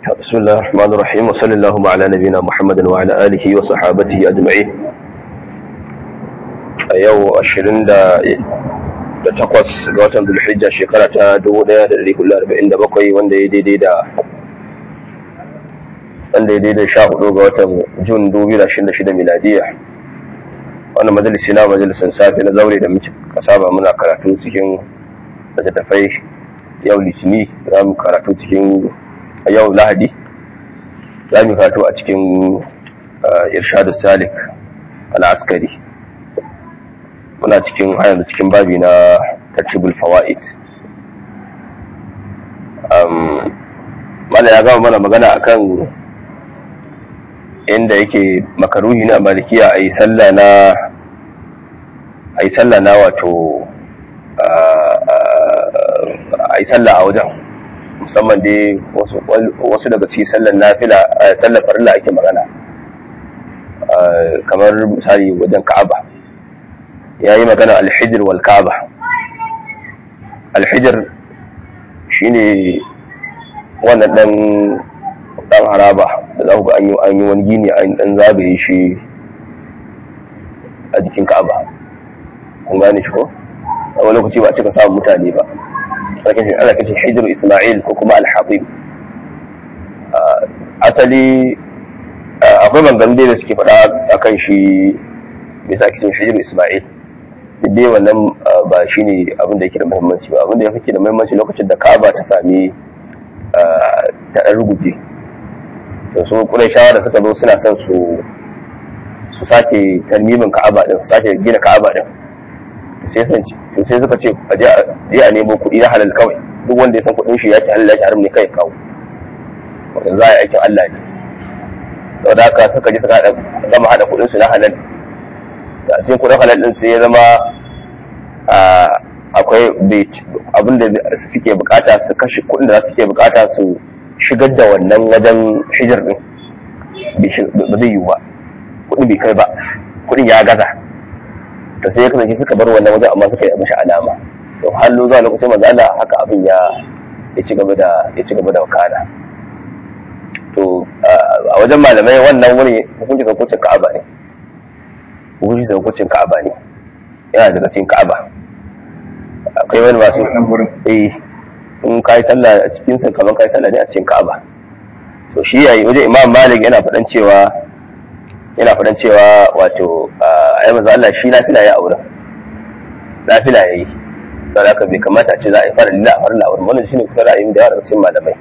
بسم الله الرحمن الرحيم وصلى اللهم على نبينا محمد وعلى آله وصحابته أجمعين a yau ashirin da takwas ga watan zulhijja shekara ta dubu ɗaya da ɗari hudu arba'in da bakwai wanda ya daidai da wanda ya daidai sha hudu ga watan jun dubu da ashirin da shida miladiya wannan majalisi na majalisin safe na zaure da muke kasaba muna karatu cikin littattafai yau litini za mu karatu cikin yau lahadi za mu karatu a cikin irshadu salik al-askari muna cikin yanzu cikin babi na tartibul fawaid mana ya gama mana magana akan inda yake makaruhi na malikiya a yi sallah na a yi sallah na wato a yi sallah a wajen musamman dai wasu daga cikin sallar nafila sallar farilla ake magana kamar misali wajen ka'aba ya yi magana alhijir wal ka'aba alhijir shine wannan dan dan haraba da za ku ga an yi wani gini an dan zagaye shi a jikin ka'aba kun gane shi ko a wani lokaci ba a cika samun mutane ba ana kashin hijir isma'il ko kuma alhabib asali akwai maganganu da suke faɗa akan shi bisa kishin hijir isma'il duk dai wannan ba shi ne abin da yake da muhimmanci ba abin da ya fi da muhimmanci lokacin da ka'aba ta sami ta ɗan ruguje to su kurai shawara suka zo suna son su su sake tarmimin ka'aba din su sake gina ka'aba din sai san to sai suka ce a je a nemo kuɗi na halal kawai duk wanda ya san kuɗin shi ya ce halal ya haram ne kai kawo wanda za a yi aikin Allah ne saboda haka suka je suka gama haɗa kuɗin su na halal a cikin kudin halal din sai ya zama akwai abin da suke bukata su kashe kudin da suke bukata su shigar da wannan wajen hijir din ba zai yiwu ba kudin bai kai ba kudin ya gaza to sai ya kasance suka bar wannan wajen amma suka yi mashi alama to hallo zuwa lokacin manzo Allah haka abin ya ya ci gaba da ya ci gaba da wakana to a wajen malamai wannan wuri hukunci hukuncin Ka'aba ne wuri da hukuncin ka'aba ne yana daga cikin ka'aba akwai wani masu eh in ka yi sallah a cikin sa kamar ka yi sallah ne a cikin ka'aba to shi yayi wajen imam malik yana faɗan cewa yana faɗan cewa wato ai manzo Allah shi nafila ya aure nafila yayi saboda haka bai kamata a ce za a yi fara lilla a farilla aure wannan shine kusa ra'ayin da yawa daga cikin malamai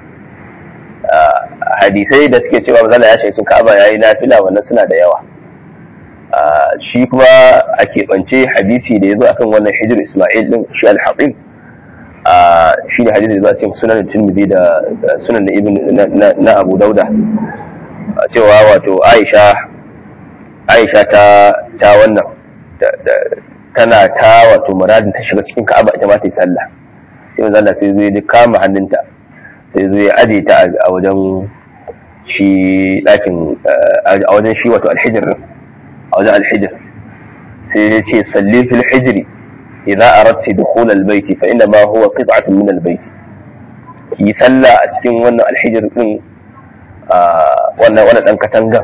hadisai da suke cewa manzo Allah ya shiga cikin ka'aba yayi nafila wannan suna da yawa shi kuma a keɓance hadisi da ya zo akan wannan hijir ismail din shi al-haƙim shi ne hadisi da zo a cikin sunan tirmidhi da sunan na ibn na abu dauda cewa wato aisha aisha ta ta wannan tana ta wato muradin ta shiga cikin ka'aba ita ma ta yi sallah sai manzo Allah sai zo ya kama hannunta sai zo ya aje ta a wajen shi ɗakin a wajen shi wato alhijir a wajen alhijir sai ya ce salli fil hijri idza aradti dukhul albayt fa inna ma huwa qit'atun min albayt ki salla a cikin wannan alhijir din wannan wannan dan katanga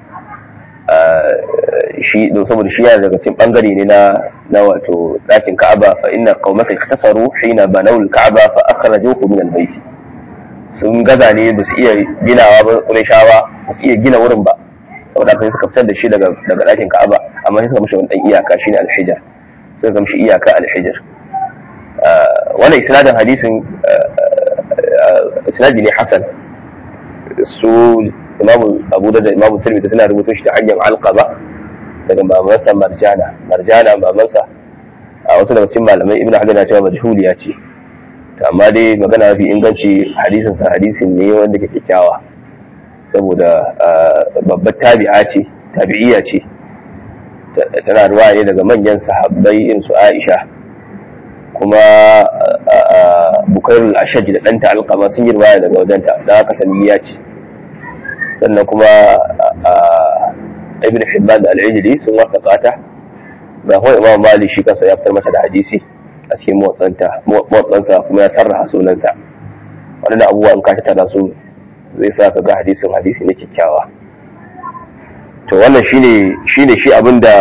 shi don saboda shi yana daga cikin bangare ne na na wato dakin Ka'aba fa inna qaumaka iktasaru hina banaw al-Ka'aba fa akhrajuhu min albayt sun gaza ne ba su iya ginawa ba Qurayshawa ba su iya gina wurin ba saboda haka suka fitar da shi daga daga ɗakin Ka'aba amma sai suka mishi wani dan iyaka shine al-hijr suka mishi iyaka al-hijr wannan isnadin hadisin isnadi ne hasan su imamu Abu da imamu Tirmidhi suna rubuto shi ta hanyar alqaba daga mamansa Marjana Marjana mamansa a wasu daga cikin malamai Ibn Hajar na cewa majhuliya ce amma dai magana mafi inganci hadisin sa hadisin ne wanda ke kyakkyawa saboda babbar tabi'a ce tabi'iya ce tana ruwa ne daga manyan sahabbai irin su Aisha kuma Bukairul Ashaj da ɗanta Alqama sun yi ruwaya daga wajenta da haka saniya ce sannan kuma Ibn Hibban da Al-Ijli sun wafaka ta ga kuma Imam Malik shi kansa ya fitar mata da hadisi a cikin motsansa kuma ya sarraha sunanta waɗanda abubuwa in ka tattara su zai sa ka ga hadisin hadisi ne kyakkyawa to wannan shine shine shi abinda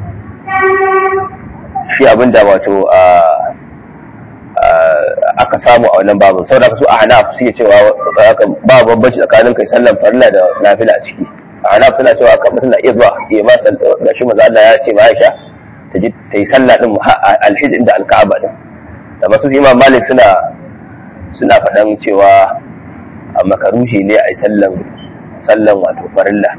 shi abinda wato aka samu a wannan babu saboda su a hanaf suke cewa ba bambanci tsakanin kai sallan farilla da nafila a ciki a hanaf suna cewa kan mutum na iya zuwa ya ma da shi maza Allah ya ce ma Aisha ta ji ta yi sallah din alhij inda alka'aba din da masu imam malik suna suna faɗan cewa a makarushi ne a yi sallan sallan wato farilla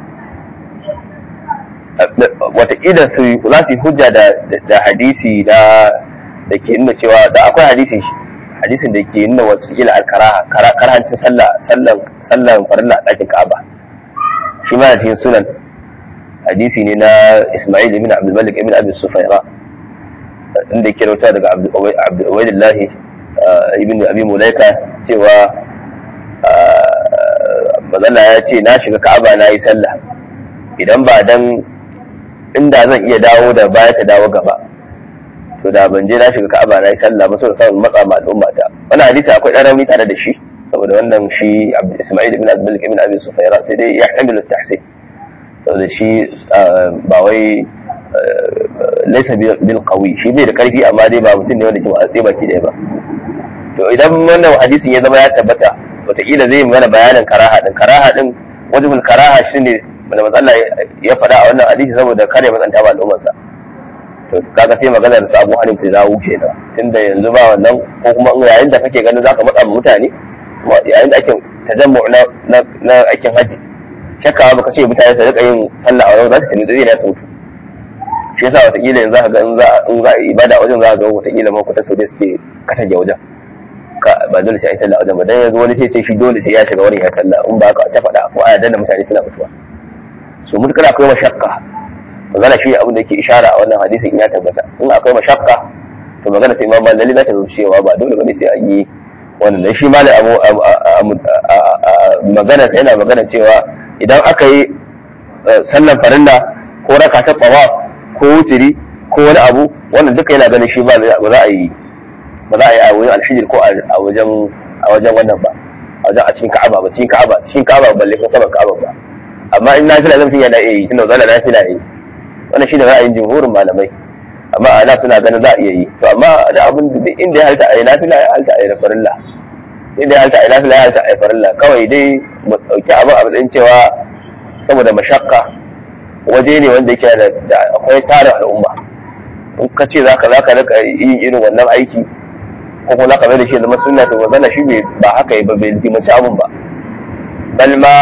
wataƙila su za su yi hujja da hadisi da da ke nuna cewa da akwai hadisi hadisin da ke nuna wataƙila alkaraha karahancin sallah sallan sallan farilla a ɗakin ka'aba shi ma cikin sunan hadisi ne na ismail ibn abdul malik ibn abi sufaira inda ke rauta daga abdul ubaidillah ibn abi mulaika cewa mazalla ya ce na shiga ka'aba na yi sallah idan ba dan inda zan iya dawo da baya ta dawo gaba to da ban je na shiga ka'aba na yi sallah ba saboda kawai matsa ma al'umma ta wannan hadisi akwai dan rauni tare da shi saboda wannan shi Isma'il ibn Abdul ibn Abi Sufayra sai dai ya hamilu tahsin saboda shi ba wai laysa bil qawi shi bai da karfi amma dai ba mutum ne wanda ke watsi baki ɗaya ba to idan wannan hadisin ya zama ya tabbata wataƙila zai mana bayanin karaha din karaha din wajibul karaha shine wanda matsala ya faɗa a wannan hadisi saboda kare matsanta ba al'ummarsa to kaga sai maganar sa Abu Hanif ta dawo kenan tunda yanzu ba wannan ko kuma yayin da kake ganin zaka matsa ma mutane yayin da ake tajammu na na aikin haji shakka baka ce mutane su rika yin sallah a wajen za su tuni da zai na sautu shi yasa wataƙila yanzu za ka ga in za in za a ibada a wajen za ka ga wataƙila makwatan sau da suke katage wajen ba dole sai a yi sallah a wajen ba dan yanzu wani sai ce shi dole sai ya shiga wani ya sallah in ba ka ta faɗa ko a danna mutane suna mutuwa so mutukar akwai mashakka magana shi abin da yake ishara a wannan hadisin in ya tabbata in akwai mashakka to magana sai imam lalle za ta zo cewa ba dole bane sai an yi wannan dan shi malam abu magana sai yana magana cewa idan aka yi sallan farilla ko raka ta tsawa ko wutiri ko wani abu wannan duka yana ganin shi ba za a yi ba za a yi a wajen alhijir ko a wajen a wajen wannan ba a wajen a cikin ka'aba ba cikin ka'aba cikin ka'aba balle ko saman ka'aba ba amma in nafila zan fiye na iya yi tunda zalla nafila yi wannan shine ra'ayin jumhurin malamai amma ana suna ganin za a iya yi to amma da abin da inda ya halta a yi nafila ya halta a yi farilla inda ya halta a yi nafila ya halta a yi farilla kawai dai mu dauki abin a matsayin cewa saboda mashakka waje ne wanda yake da akwai tarin al'umma in ka ce zaka zaka rika yin irin wannan aiki ko kuma zaka mai da shi zama sunna to wannan shi ba haka yi ba bai zimanci abun ba bal ma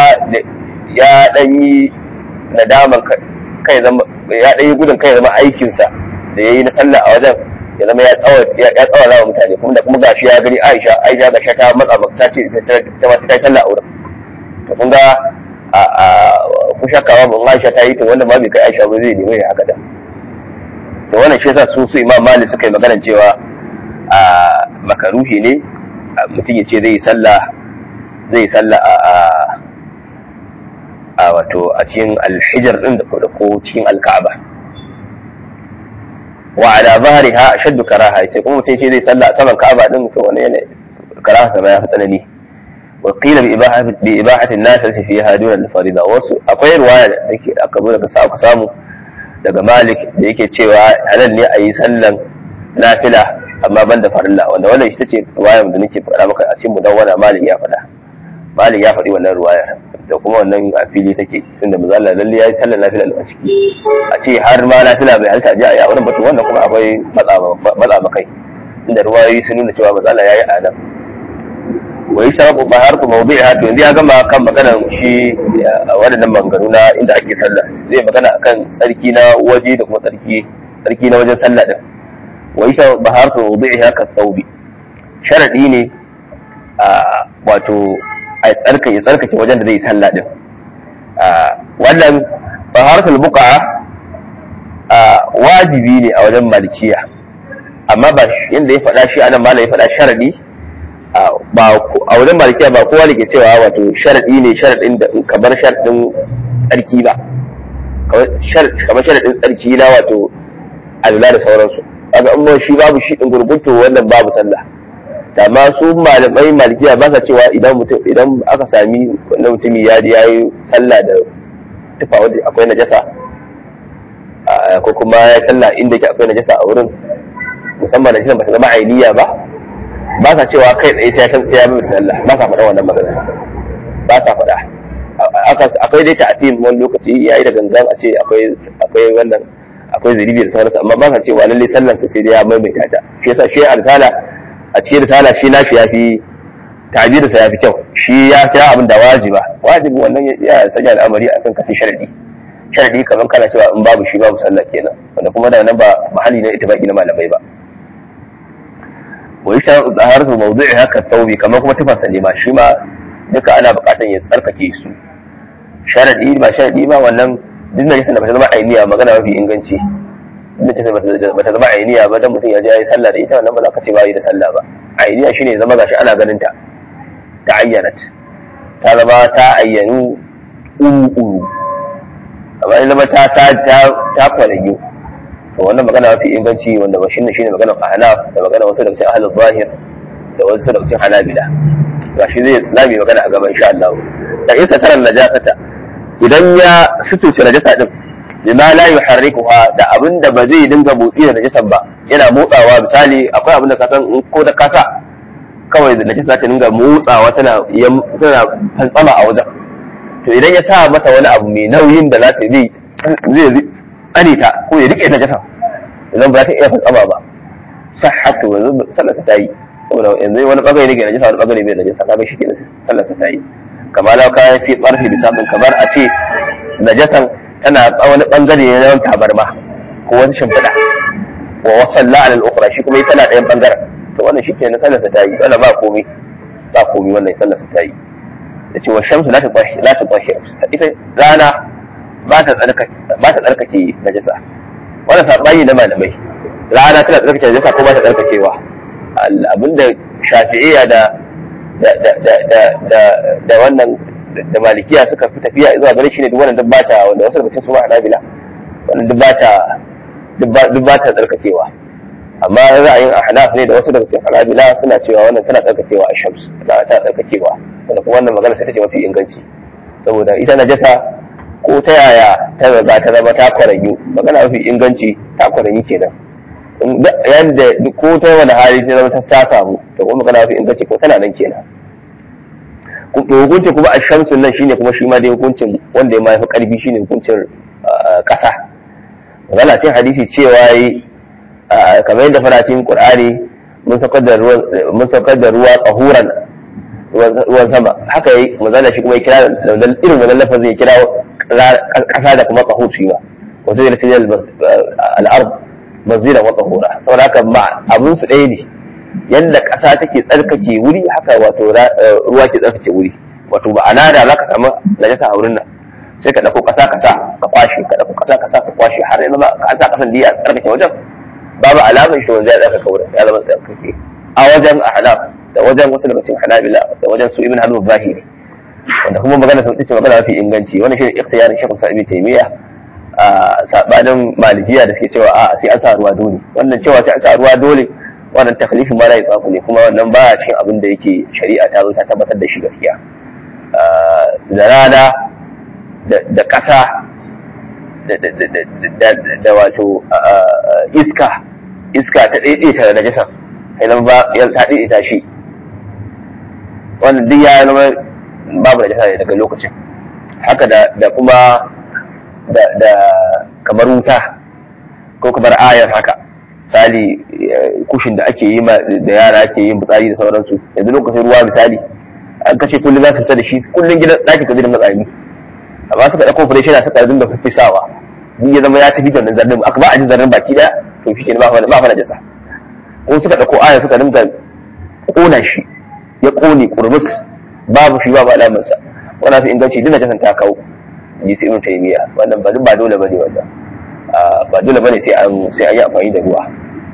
ya dan yi nadaman kai zama ya dan yi gudun kai zama aikinsa da ya yi na sallah a wajen ya zama ya tsawa ya tsawa wa mutane kuma da kuma gashi ya gani Aisha Aisha ga ta matsa ba ta ce ta ma sai sallah a wurin to kun ga a a ku shakka ba Aisha ta yi to wanda ma bai kai Aisha ba zai nemi ya haka da to wannan shi yasa su su Imam Malik suka yi magana cewa a makaruhi ne mutum ya ce zai yi sallah zai yi sallah a a wato a cikin alhijar din da ko cikin alka'aba wa ala zahriha ashaddu karaha yace kuma mutum ce zai salla a saman ka'aba din to wani yana karaha sama ya fi tsanani wa qila bi ibahati bi ibahati an-nas fiha duna al-farida wasu akwai riwaya da take aka zo daga sa samu daga Malik da yake cewa halal ne a yi sallan nafila amma banda farilla wanda wannan ita ce riwayar da nake faɗa maka a cikin mudawwana Malik ya faɗa Malik ya faɗi wannan riwayar da kuma wannan a fili take tunda manzo Allah lalle yayi sallar nafila a ciki a ce har ma nafila bai halta ji a yi wurin batu wannan kuma akwai matsa makai inda ruwayoyi sun nuna cewa manzo Allah yayi adam wa yashrabu taharatu mawdi'iha to yanzu ya gama kan maganar shi waɗannan maganganu na inda ake sallah zai magana akan tsarki na waje da kuma tsarki tsarki na wajen sallah din wa yashrabu taharatu mawdi'iha ka thawbi sharadi ne wato a tsarkake tsarkake wajen da zai yi sallah din wannan taharatul buqa wajibi ne a wajen malikiya amma ba yanda ya faɗa shi anan malam ya faɗa sharadi ba a wajen malikiya ba kowa ne ke cewa wato sharadi ne sharadin da kamar sharadin tsarki ba kamar sharadin tsarki na wato alula da sauransu kaga in shi babu shi din gurgunto wannan babu sallah amma su malamai malikiya ba sa cewa idan mutum idan aka sami wanda mutumi ya ya yi sallah da tufa wanda akwai najasa ko kuma ya sallah inda ke akwai najasa a wurin musamman najasa ba ta zama ainiya ba ba sa cewa kai tsaye sai ya san sai ya bi sallah ba sa faɗa wannan magana ba sa faɗa akwai dai ta'atim wani lokaci ya yi da gangan a ce akwai akwai wannan akwai zaribi da sauransu amma ba sa cewa lalle sallar sa sai dai ya maimaita ta shi yasa shi arsala a cikin risala shi nashi ya fi ta'bir sa ya fi kyau shi ya kira abin da wajiba wajibi wannan ya sanya al'amari akan kafi sharadi sharadi kamar kana cewa in babu shi babu sallah kenan wanda kuma da nan ba mahalli na ittifaqi na malamai ba wa yashara zaharatu mawdu'i haka tawbi kamar kuma tufansa ne ma shi ma duka ana buƙatar ya tsarkake su sharadi ba sharadi ba wannan duk da yasa da bata zama ainiya magana mafi inganci duk da bata zama ainiya ba dan mutum ya je ya yi sallah da ita wannan ba za ka ce ba yi da sallah ba ainiya shine zama gashi ana ganin ta ta ayyanat ta zama ta ayyanu uru amma in zama ta ta ta kwalayu to wannan magana mafi inganci wanda ba shine shine magana ahnaf da magana wasu daga cikin ahlul zahir da wasu daga cikin hanabila gashi zai zami magana a gaba insha Allah da isa taran najasata idan ya sutuce najasa din lima la yuharrikuha da abin da ba zai dinga motsi da najasan ba yana motsawa misali akwai abin da ka san ko da kasa kawai da najasa ta dinga motsawa tana tana fantsama a wajen to idan ya sa mata wani abu mai nauyin da za ta zai zai tsare ta ko ya rike najasa idan ba ta iya fantsama ba sahhatu yanzu sallar ta yi saboda yanzu wani bangare ne ke najasa wani bangare bai najasa kaga shi kenan sallar ta yi kamar lau kayan fi tsarfi bisabin kamar a ce najasan tana wani bangare ne na wani tabarma ko wani shimfiɗa wa wasan la'alal ukra shi kuma tana ɗayan bangaren to wannan shi kenan sallarsa ta yi wannan ba komai ba komai wannan sallarsa ta yi da ce wa shamsu la ta tsashi ita rana ba ta tsarkake najasa wannan saɓani na malamai rana tana tsarkake najasa ko ba ta tsarkakewa abinda shafi'iyya da da wannan da malikiya suka fi tafiya zuwa gare shi ne duk wannan duk bata wanda wasu daga cikin su ma hanabila wannan duk bata duk bata tsarkakewa amma ra'ayin ahnaf ne da wasu daga cikin hanabila suna cewa wannan tana tsarkakewa a shams tana tsarkakewa wanda kuma wannan magana sai ta ce mafi inganci saboda ita najasa ko ta yaya ta riga ta zama ta kwaranyu magana mafi inganci ta kwaranyu kenan yadda ko ta wani hali ta zama ta sa samu to kuma magana mafi inganci ko tana nan kenan to hukuncin kuma a shamsun nan shine kuma shi ma dai hukuncin wanda ya mafi karfi shine hukuncin kasa magana cikin hadisi cewa yi kamar yadda faracin qur'ani mun saukar da ruwa mun saukar da ruwa qahuran ruwan sama haka yi magana shi kuma ya kira da irin wannan lafazin ya kira kasa da kuma qahur shi ba wato da sai al-ard mazira wa qahura saboda haka abun su ɗaya ne yadda ƙasa take tsarkake wuri haka wato ruwa ke tsarkake wuri wato ba ana da za ka samu najasa a wurin nan sai ka ɗauko ƙasa ƙasa ka kwashe ka ɗauko ƙasa ƙasa ka kwashe har yanzu ba ƙasa ƙasan da ya tsarkake wajen babu alamar shi wanda ya tsarkake wurin ya zama tsarkake a wajen ahnaf da wajen wasu daga cikin hanabila da wajen su ibn halul zahiri wanda kuma magana sun ce magana mafi inganci wannan shi ne ikhtiyarin shekul sa'ib taymiya a sabanin malikiya da suke cewa a sai an sa ruwa dole wannan cewa sai an sa ruwa dole wannan taklifin ma rai tsaku ne kuma wannan ba cikin abin da yake shari'a ta zo ta tabbatar da shi gaskiya da rana da ƙasa da wato iska iska ta daidaita da najasa idan ba ta daidaita shi wannan duk ya zama babu najasa ne daga lokacin haka da kuma da kamar wuta ko kamar ayar haka misali kushin da ake yi da yara ake yin fitsari da sauransu yanzu lokacin ruwa misali an kashe kullum za su fita da shi kullum gidan ɗakin ka gidan matsami amma suka ɗauko fure shi na suka dinga fisawa ni ya zama ya tafi da zarrin aka ba a ji zarrin baki da to shi ke ba fa ba fa jasa ko suka ɗauko aya suka dinga kona shi ya kone kurmus babu shi babu alamarsa wannan fi inganci duk najasan ta kawo ji su ibn taymiya wannan ba ba dole bane wannan ba dole bane sai an sai an yi amfani da ruwa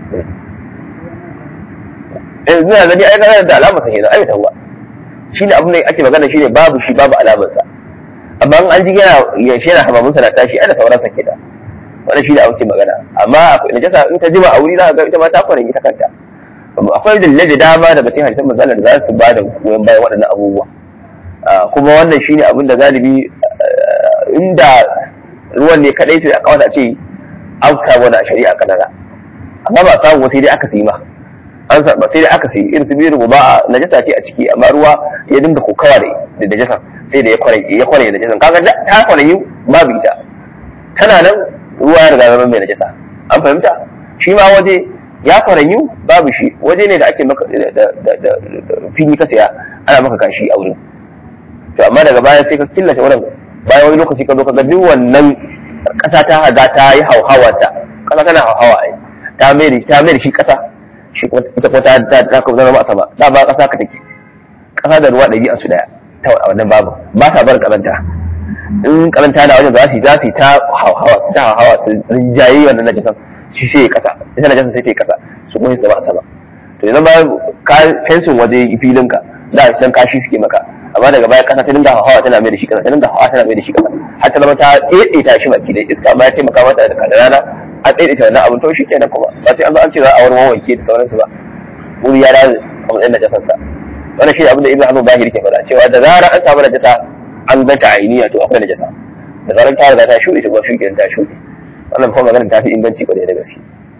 eh zina gani ai kana da alamar sa kenan ai ta ruwa shine abin da ake magana shine babu shi babu alamar sa amma an ji yana ya shi yana hamamun sa na tashi ai da sauran sa kenan wannan shine abin magana amma akwai najasa in ta jima a wuri za ka ga ita ma ta kwarin ita kanta akwai dalilai da dama daga cikin hadisan manzo da za su ba da goyon bayan waɗannan abubuwa kuma wannan shine abin da galibi inda ruwan ne kadai to ya kawata ce an kawo wani shari'a kanana amma ba samu sai dai aka siyi ma an ba sai dai aka siyi irin su biyu ba najasa ce a ciki amma ruwa ya dinga kokawa da najasa sai da ya kware ya kware da najasa kaga ta kware yi babu ita tana nan ruwa ya riga zama mai najasa an fahimta shi ma waje ya kware yi babu shi waje ne da ake maka da fili ka saya ana maka kashi a wurin to amma daga baya sai ka killace wurin bayan wani lokaci ka zo ka ga duk wannan ƙasa ta haga ta yi hauhawarta ƙasa tana hauhawa ai ta mai ta mai shi ƙasa shi kuma ita kuma ta ta ta kuma zama a sama da ba ƙasa ka take ƙasa da ruwa ɗabi'an su daya ta wannan babu ba sa bar ƙazanta in ƙazanta na wajen za su za su ta hauhawa su ta hauhawa su rinjaye wannan najasan shi sai ya ƙasa ita najasan sai ta yi ƙasa su kuma su zama a sama to yanzu ba ka fensin waje filinka da san kashi suke maka amma daga baya kasa ta dinga hawa tana mai da shi kasa ta dinga hawa tana mai da shi kasa har ta zama ta tsetse ta shi baki da iska amma ya taimaka mata da rana a tsetse ta wannan abin to shi kenan kuma ba sai an zo an ce za a wani wanke da sauransu ba wuri ya dace a matsayin da jasansa wannan shi abin da ibn hazm zahiri ke faɗa cewa da zarar an samu najasa an zanta ainiya to akwai najasa da zarar ta riga ta shuɗe ta kuma shi kenan ta shuɗe wannan kuma maganar ta fi inganci kwarai da gaske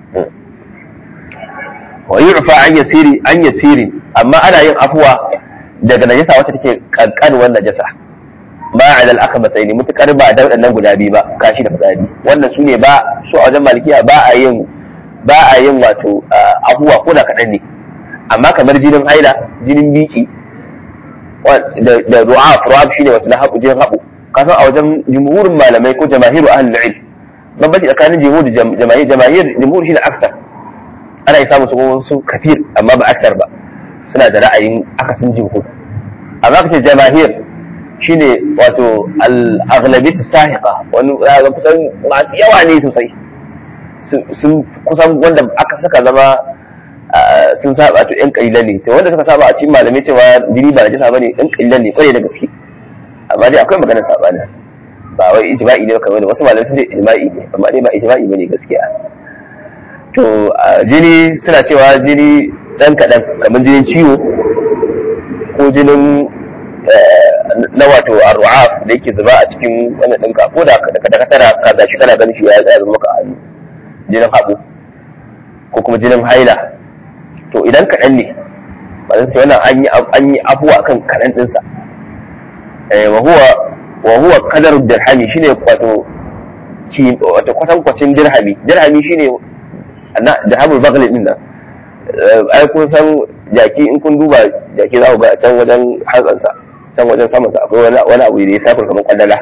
wa yurfa an yasiri an yasiri amma ana yin afuwa daga najasa wacce take kankanuwar najasa ba a dal aka matsayi mutukar ba da waɗannan guda biyu ba kashi da fitsari wannan su ne ba su a wajen malikiya ba a yin ba a yin wato abubuwa ko da kaɗan ne amma kamar jinin haila jinin biki da ru'af ru'af shine wato na haɓu jinin haɓu kasan a wajen jumhurin malamai ko jamahiru ahlul ilm bambanci tsakanin jumhur da jamahir jamahir jumhur shine aktar ana yi samun su su kafir amma ba aktar ba suna da ra'ayin akasin jumhur amma kace jamahir shine wato al-aghlabiyat sahiqa wani ga kusan masu yawa ne sosai sun kusan wanda aka saka zama sun saba to yan kalilan ne to wanda suka saba a cikin malamai cewa jini ba najasa bane yan kalilan ne kwarai da gaske amma dai akwai maganar sabani ba wai ijma'i ne kamar da wasu malamai sun ce ijma'i ne amma dai ba ijma'i bane gaskiya to jini suna cewa jini dan kaɗan kamar jinin ciwo ko jinin na wato arru'af da yake zuba a cikin wannan ɗinka ko da ka tana ka gashi kana ganin shi ya zama maka hannu jinin haɓu ko kuma jinin haila to idan kaɗan ne ba zan ce wannan an yi abuwa kan kaɗan ɗinsa wa huwa wa huwa qadaru dirhami shine wato wato kwatankwacin dirhami dirhami shine na dirhamul baghl din nan ai kun san jaki in kun duba jaki za ku ga can wajen hatsansa can wajen samansa akwai wani abu da ya safar kamar kwandala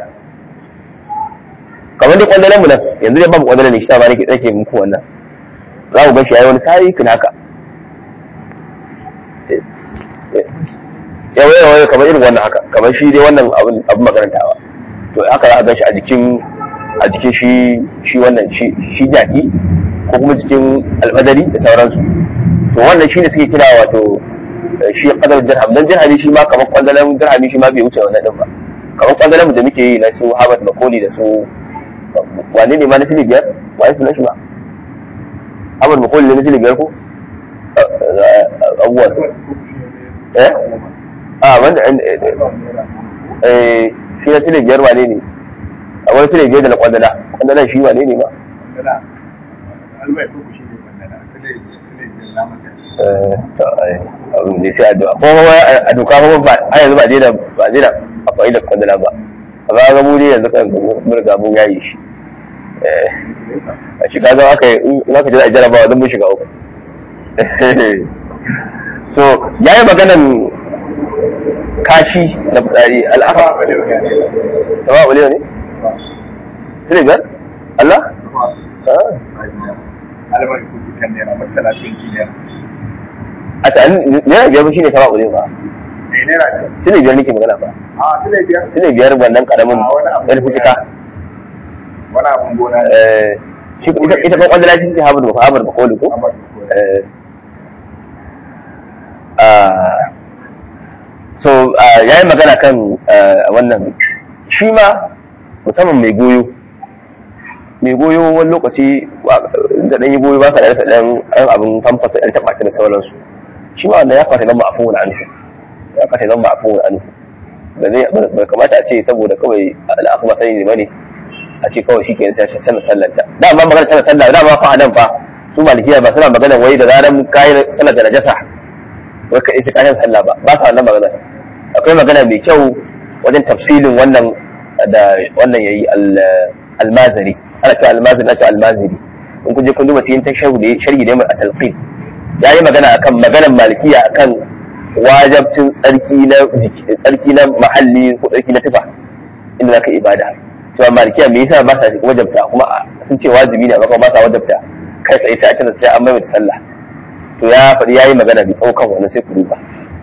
kamar dai kwandalan mu nan yanzu dai babu kwandala ne shi ta ba nake tsake muku wannan za ku ga shi yayi wani sai kin haka yawa yawa kamar irin wannan haka kamar shi dai wannan abin abin makarantawa to haka za a gan shi a jikin a jikin shi shi wannan shi jaki ko kuma jikin almadari da sauransu to wannan shine suke kira wato shi kadar dirham dan dirhami shi ma kamar kwandalan dirhami shi ma bai wuce wannan din ba kamar kwandalan da muke yi na su Harvard Makoli da su wane ne ma na sili biyar wa su na shi ba Harvard Makoli ne na sili biyar ko abubuwa su eh a wanda eh shi na sili biyar wane ne a wani sili biyar da na kwandala kwandalan shi wane ne ma abin da sai addu'a ko kuma a doka kuma ba a yanzu ba daina ba daina a fa'ida kwandala ba a ba ga mu ne yanzu kan mun riga mun yayi shi a shiga zama aka yi in aka je a jarabawa don mun shiga uku so ya yi maganan kashi na fitsari al'afa tawa wale ne? Sile biyar? Allah? a ta naira biyar shi ne tawa wale ba sile biyar nake magana ba sile biyar wannan karamin yan fucika wani abun gona ita kan kwallon shi habar ba habar ba koli ko so ya yi magana kan wannan shi ma musamman mai goyo mai goyo wani lokaci da dan yi goyi ba sa da dan dan abin famfasa dan taba da sauransu shi ma wannan ya fata zama afuwun anhu ya fata zama afuwun anhu da zai bai kamata a ce saboda kawai al'afu ba sani ne bane a ce kawai shi ke sai sanar sallanta da amma magana sanar sallah da ma fa anan fa su malikiya ba suna magana wai da zaran kayi sallar da najasa wai ka isa kayan sallah ba ba sa wannan magana akwai magana mai kyau wajen tafsilin wannan da wannan yayi almazari ana cewa almazari na cewa almaziri in kun je kun duba cikin tashahu da sharhi da a talqin yayi magana akan maganar malikiya akan wajabcin tsarki na tsarki na mahalli ko tsarki na tufa inda zaka ibada cewa malikiya me yasa ba sa wajabta kuma sun ce wajibi ne amma ba sa wajabta kai tsaye sai a canza sai an mai sallah to ya faɗi yayi magana bi tsaukan wannan sai ku duba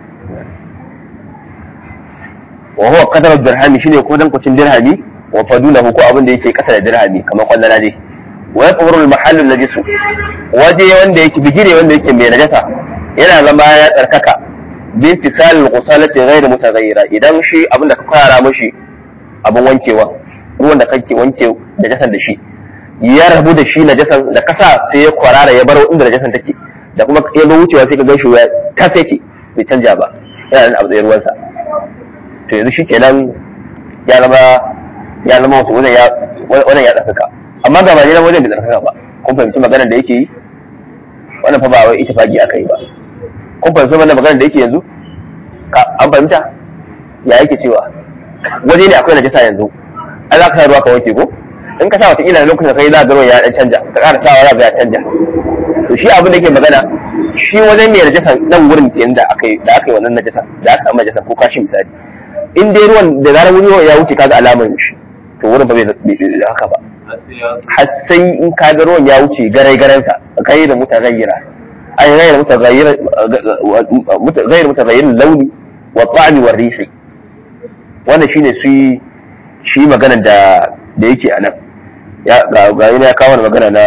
wa huwa qadar dirhami shine ko dan kucin dirhami wa fadulahu ko abin da yake kasa da dirhami kamar kwallana dai wa yaqburu al mahall al najis waje wanda yake bigire wanda yake mai najasa yana zama ya tsarkaka bi fisal al ghusalati ghayr mutaghayyira idan shi abin da ka kwara mishi abin wankewa ruwan da kake wanke najasan da shi ya rabu da shi najasan da kasa sai ya kwarara ya bar inda najasan take da kuma ya zo wucewa sai ka gan shi ya kasa yake bai canja ba yana nan abu tsaye ruwansa to yanzu shi kenan ya zama ya zama wato wannan ya wannan ya tsakaka amma ga ba ne na wajen bai tsakaka ba kun fahimci maganar da yake yi wannan fa ba wai ittifaqi aka yi ba kun fahimci wannan maganar da yake yanzu an fahimta ya yake cewa waje ne akwai najasa yanzu an za ka sa ruwa ka wanke ko in ka sa wata ila lokacin da kai za ga ruwan ya dan canja ka ƙara sawa za ga ya canja to shi abin da yake magana shi wajen mai najasa nan wurin kenan da aka yi da aka yi wannan najasa da aka samu najasa ko kashi misali in dai ruwan da zarar wuri ya wuce kaga alamar shi to wurin ba bai da haka ba har sai in kaga ruwan ya wuce garai garansa kai da mutaghayyira ay ghayr mutaghayyir ghayr mutaghayyir launi wa ta'mi wa rihi wannan shine shi shi magana da da yake a nan ya ga ga ya kawo magana na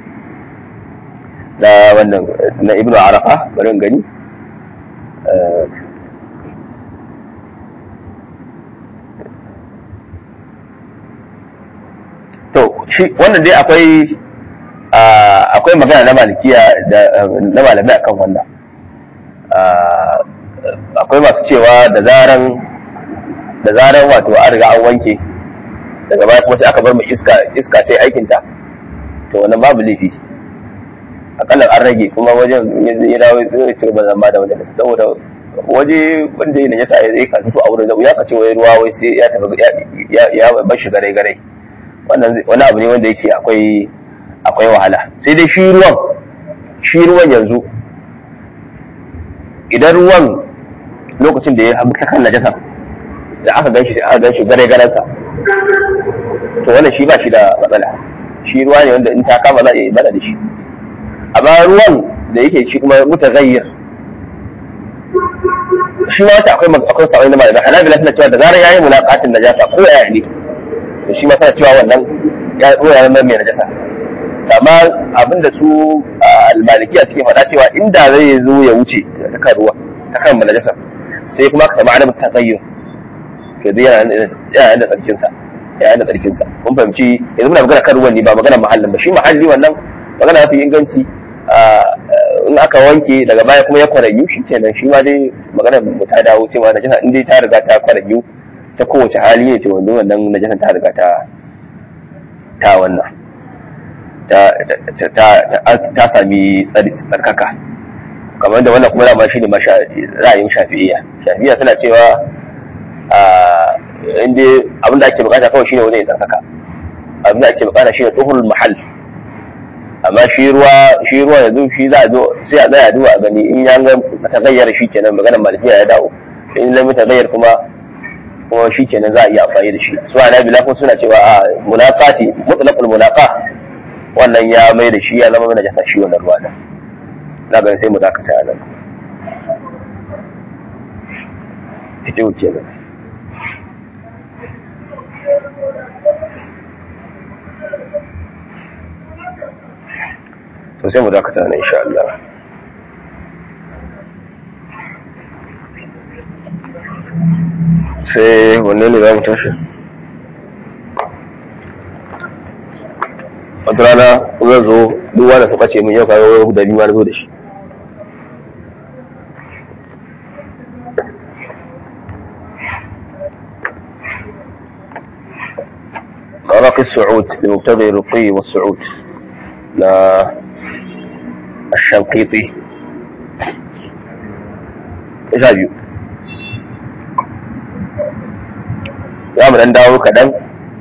na wannan na ibnu arafa bari gani to shi wannan dai akwai akwai magana na malikiya da na malamai akan wannan akwai masu cewa da zaran da zaran wato an riga an wanke daga baya kuma sai aka bar mu iska iska ta yi aikinta to wannan babu laifi akalla an rage kuma wajen ya dawo zai ci gaba zama da wajen saboda waje wanda ya sa ya ka fito a wurin da ya kace wai ruwa wai sai ya tafi ya ya bar shi gare gare wannan wani abu ne wanda yake akwai akwai wahala sai dai shi ruwan shi ruwan yanzu idan ruwan lokacin da ya haɓu ta kan najasa da aka gan shi sai aka gan shi gare garensa to wannan shi ba shi da matsala shi ruwa ne wanda in ta kama za a yi bada da shi amma ruwan da yake shi kuma mutaghayyir shi ma wata akwai akwai sa'o'i na malamai hanabila suna cewa da zarar yayi mulaqatin najasa ko yaya ne to shi ma suna cewa wannan ya ruwa ya mai najasa amma abinda su almalikiya suke faɗa cewa inda zai zo ya wuce ta kan ruwa ta kan najasa sai kuma ka samu adamin taghayyur to dai yana yana da tsarkin sa yana da tsarkin sa kun fahimci yanzu muna magana kan ruwan ne ba magana mahallin ba shi mahalli wannan magana mafi inganci in aka wanke daga baya kuma ya kwaranyu shi kenan shi ma dai magana mu ta dawo cewa najasa in dai ta riga ta kwaranyu ta kowace hali ne to wannan wannan najasa ta riga ta ta wannan ta ta sami tsarkaka kamar da wannan kuma dama shi ne ra'ayin shafi'iyya shafi'iyya suna cewa inda abinda ake bukata kawai shine wani ya tsarkaka abinda ake bukata shine tuhurul mahal amma shi ruwa shi ruwa yanzu shi za a zo sai a tsaya duba a gani in ya ga tagayyar shi kenan maganar malikiya ya dawo in lam tagayyar kuma kuma shi kenan za a iya amfani da shi su ana bila ko suna cewa a munaqati mutlaqul munaqa wannan ya mai da shi ya zama mana jasa shi wannan ruwa da na ga sai mu dakata a nan fito kenan to sai mu dakata nan insha Allah sai wanne ne za mu tashi wata rana zan zo duk wanda su ɓace min yau kaga wani guda biyu ma na zo da shi مراقي السعود بمقتضى الرقي والصعود لا الشنقيطي ايش biyu za mu dan dawo kaɗan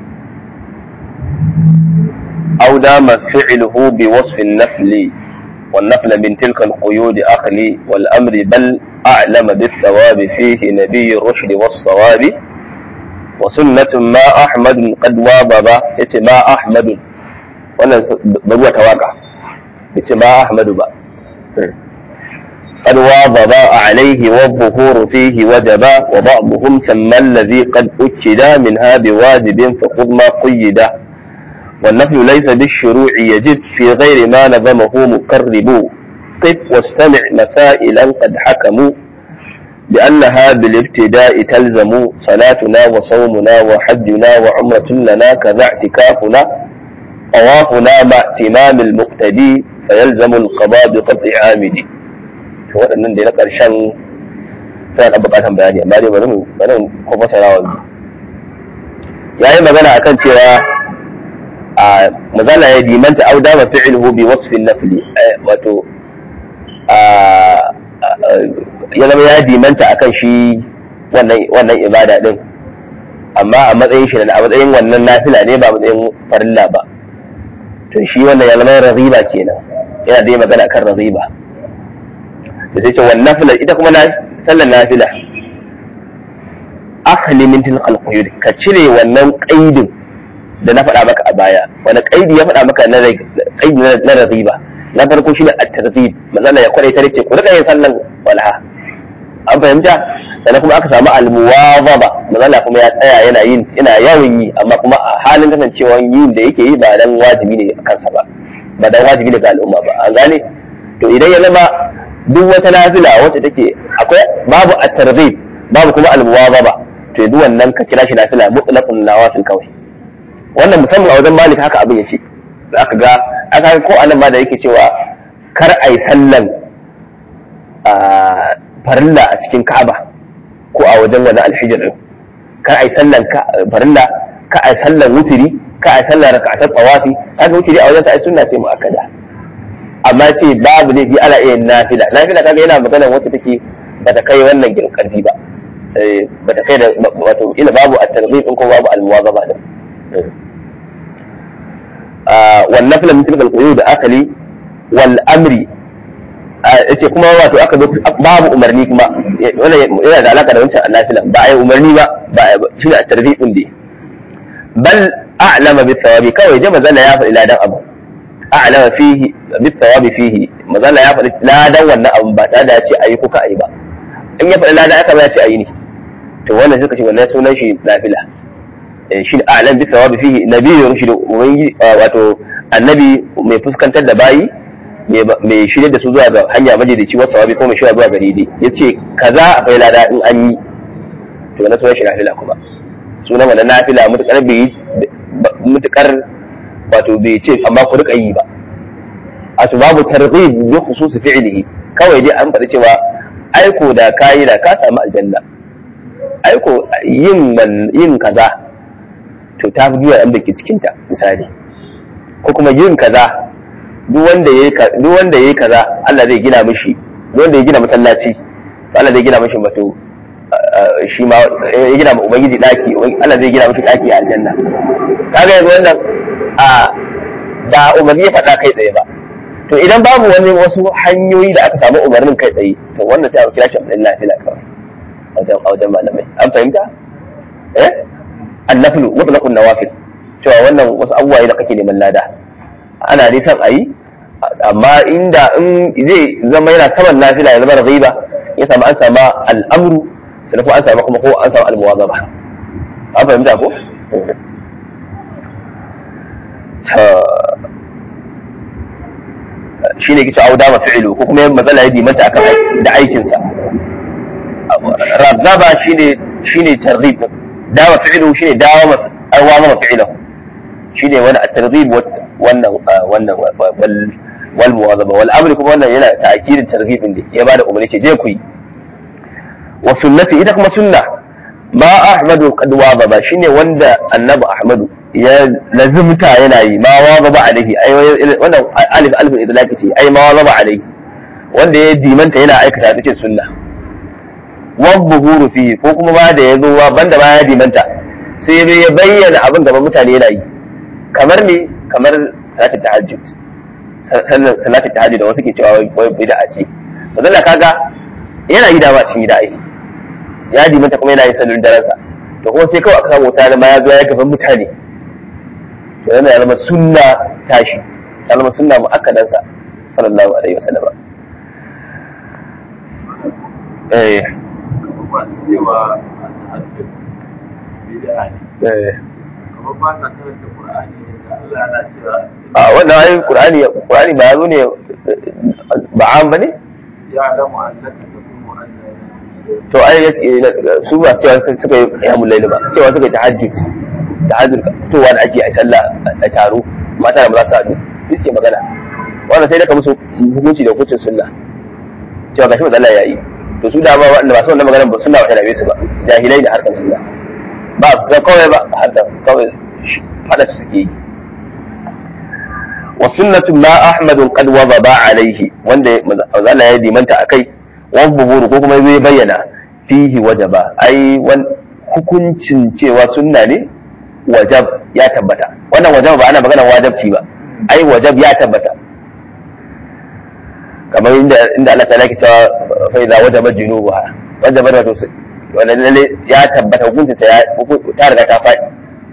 أو دام فعله بوصف النفل والنفل من تلك القيود أخلي والأمر بل أعلم بالثواب فيه نبي الرشد والصواب وسنة ما أحمد قد واظب يتي ما أحمد wannan baruwa ta waka yace ma Ahmadu ba قد واظب عليه والظهور فيه وجبا وبعضهم سمى الذي قد أكد منها بواجب فخذ ما قيد والنفي ليس بالشروع يجب في غير ما نظمه مقرب قف واستمع مسائلا قد حكموا بأنها بالابتداء تلزم صلاتنا وصومنا وحجنا وعمرة لنا كذا اعتكافنا طوافنا مع اتمام المقتدي فيلزم القضاء بقطع عامدي to waɗannan da na ƙarshen suna da buƙatar bayani amma dai bari mu bari mu ko fasara wa yayi magana akan cewa a mazala ya dimanta au dama fi'luhu bi wasfin nafli wato ya zama ya dimanta akan shi wannan wannan ibada din amma a matsayin shi a matsayin wannan nafila ne ba matsayin farilla ba to shi wannan ya zama raziba kenan yana da magana akan raziba da sai ce wannan nafila ita kuma na sallar nafila akhli min tilqal quyud ka cire wannan qaidin da na faɗa maka a baya wani qaidi ya faɗa maka na qaidi na raziba na farko shine at-tartib manzala ya kware ta ce ku rika yin sallan walha an fahimta sannan kuma aka samu al-muwazaba manzala kuma ya tsaya yana yin yana yawan yi amma kuma a halin kasancewa yin da yake yi ba dan wajibi ne a kansa ba ba dan wajibi ne ga al'umma ba an gane to idan ya zama duk wata nafila wacce take akwai babu at-targhib babu kuma al-muwazaba to duk wannan ka kira shi nafila mutlaqun nawafil kawai wannan musamman a wajen malik haka abin yace zaka ga aka ko anan ma da yake cewa kar ai sallan farilla a cikin Ka'aba ko a wajen wani alhijir din kar ai sallan farilla ka ai sallan wutiri ka ai sallan rak'atat tawafi haka wutiri a wajen ta ai sunna ce muakkada amma ce babu ne bi ala iya nafila nafila kaga yana magana wacce take bata kai wannan girin karfi ba bata kai da wato ila babu at-targhib in ko babu al-muwazaba din wal nafila min tilka al-quyud akali wal amri yace kuma wato aka babu umarni kuma wannan yana da alaka da wancan nafila ba ai umarni ba ba shi da at-targhib din dai bal a'lama bi thawabi kawai jama zalla ya faɗi ladan abu a'lama fihi bi thawabi fihi mazalla ya faɗi ladan wannan abu ba tare da ya ce ayi ko ka ayi ba in ya faɗi ladan aka ba ya ce ayi ne to wannan suka ce wannan sunan shi nafila shi ne a'lam bi thawabi fihi nabiyyu rushd ubangi wato annabi mai fuskantar da bayi mai shirye da su zuwa ga hanya majalici wasu sawabi ko mai shirya zuwa gari dai yace kaza akwai lada in an yi to wannan sunan shi nafila kuma sunan wannan nafila mutukar bai mutukar wato bai ce amma ku rika yi ba a to babu targhib bi khusus fi'lihi kawai dai an faɗi cewa aiko da kayi da ka samu aljanna aiko yin yin kaza to ta fi an da ke cikin ta misali ko kuma yin kaza duk wanda yayi duk wanda yayi kaza Allah zai gina mishi duk wanda ya gina masallaci Allah zai gina mishi bato shi ma ya gina ma ubangiji daki Allah zai gina mishi daki a aljanna kaga yanzu wannan a ba umarni ya faɗa kai tsaye ba to idan babu wani wasu hanyoyi da aka samu umarnin kai tsaye to wannan sai a kira shi abin nafila kawai a wajen a wajen malamai an fahimta eh annaflu mutlaqun nawafil cewa wannan wasu abubuwa da kake neman lada ana dai son ayi amma inda in zai zama yana saman nafila ya zama riba ya samu an sama al'amru sannan ko an samu kuma ko an samu al-muwazaba an fahimta ko shi ne kisa auda ma fi'ilu ko kuma matsala ya dimanta akan da aikinsa razaba shine shine targhib dawa fi'ilu shine dawa ma awama ma fi'ilu shine wani at-targhib wannan wannan wal muwazaba wal amri kuma wannan yana ta'kidin targhibin ne ya bada umarni ce je ku yi wa sunnati ita kuma sunna ma ahmadu qad wazaba shine wanda annabi ahmadu ya lazimta yana yi ma wazaba alaihi ai wannan alif alif idlaqi ce ai ma wazaba alaihi wanda ya dimanta yana aikata ta ce sunna wadda fihi ko kuma ba da ya zo banda ba ya dimanta sai dai ya bayyana abin gaban mutane yana yi kamar ne kamar salatin tahajjud salatin tahajjud da wasu ke cewa wai bid'a ce to dalla kaga yana yi dama cikin gida ai ya dimanta kuma yana yin sallar daransa to kuma sai kawai aka samu wuta ma ya zo ya gaban mutane to yana ya zama sunna tashi ya zama sunna mu'akkadansa sallallahu alaihi wasallam eh masu cewa al'adun bid'a ne eh kamar ba sa karanta qur'ani da Allah yana cewa a wannan ayin qur'ani qur'ani ba yazo ne ba an bane ya alamu annaka taqumu anna to ai su ba cewa suka yi qiyamul layl ba cewa suka yi tahajjud tahajjud fitowa da ake a sallah a taro mata da ba za su haɗu suke magana wannan sai da ka musu hukunci da hukuncin sunna cewa gashi Allah ya yi to su da ba wanda ba su wannan maganar ba sunna ba ta dame su ba jahilai da harkar sunna ba su san kawai ba harkar kawai fada su suke yi wa sunnatu ma ahmadu qad wadaba alaihi wanda Allah ya dimanta akai wa buhuru ko kuma zai bayyana fihi wajaba ai wan hukuncin cewa sunna ne wajab ya tabbata wannan wajab ba ana magana wajabci ba ai wajab ya tabbata kamar inda inda Allah ta laki cewa fa idza wajaba junubuha wajaba da to wannan lalle ya tabbata hukunci ta ya ta riga ta faɗi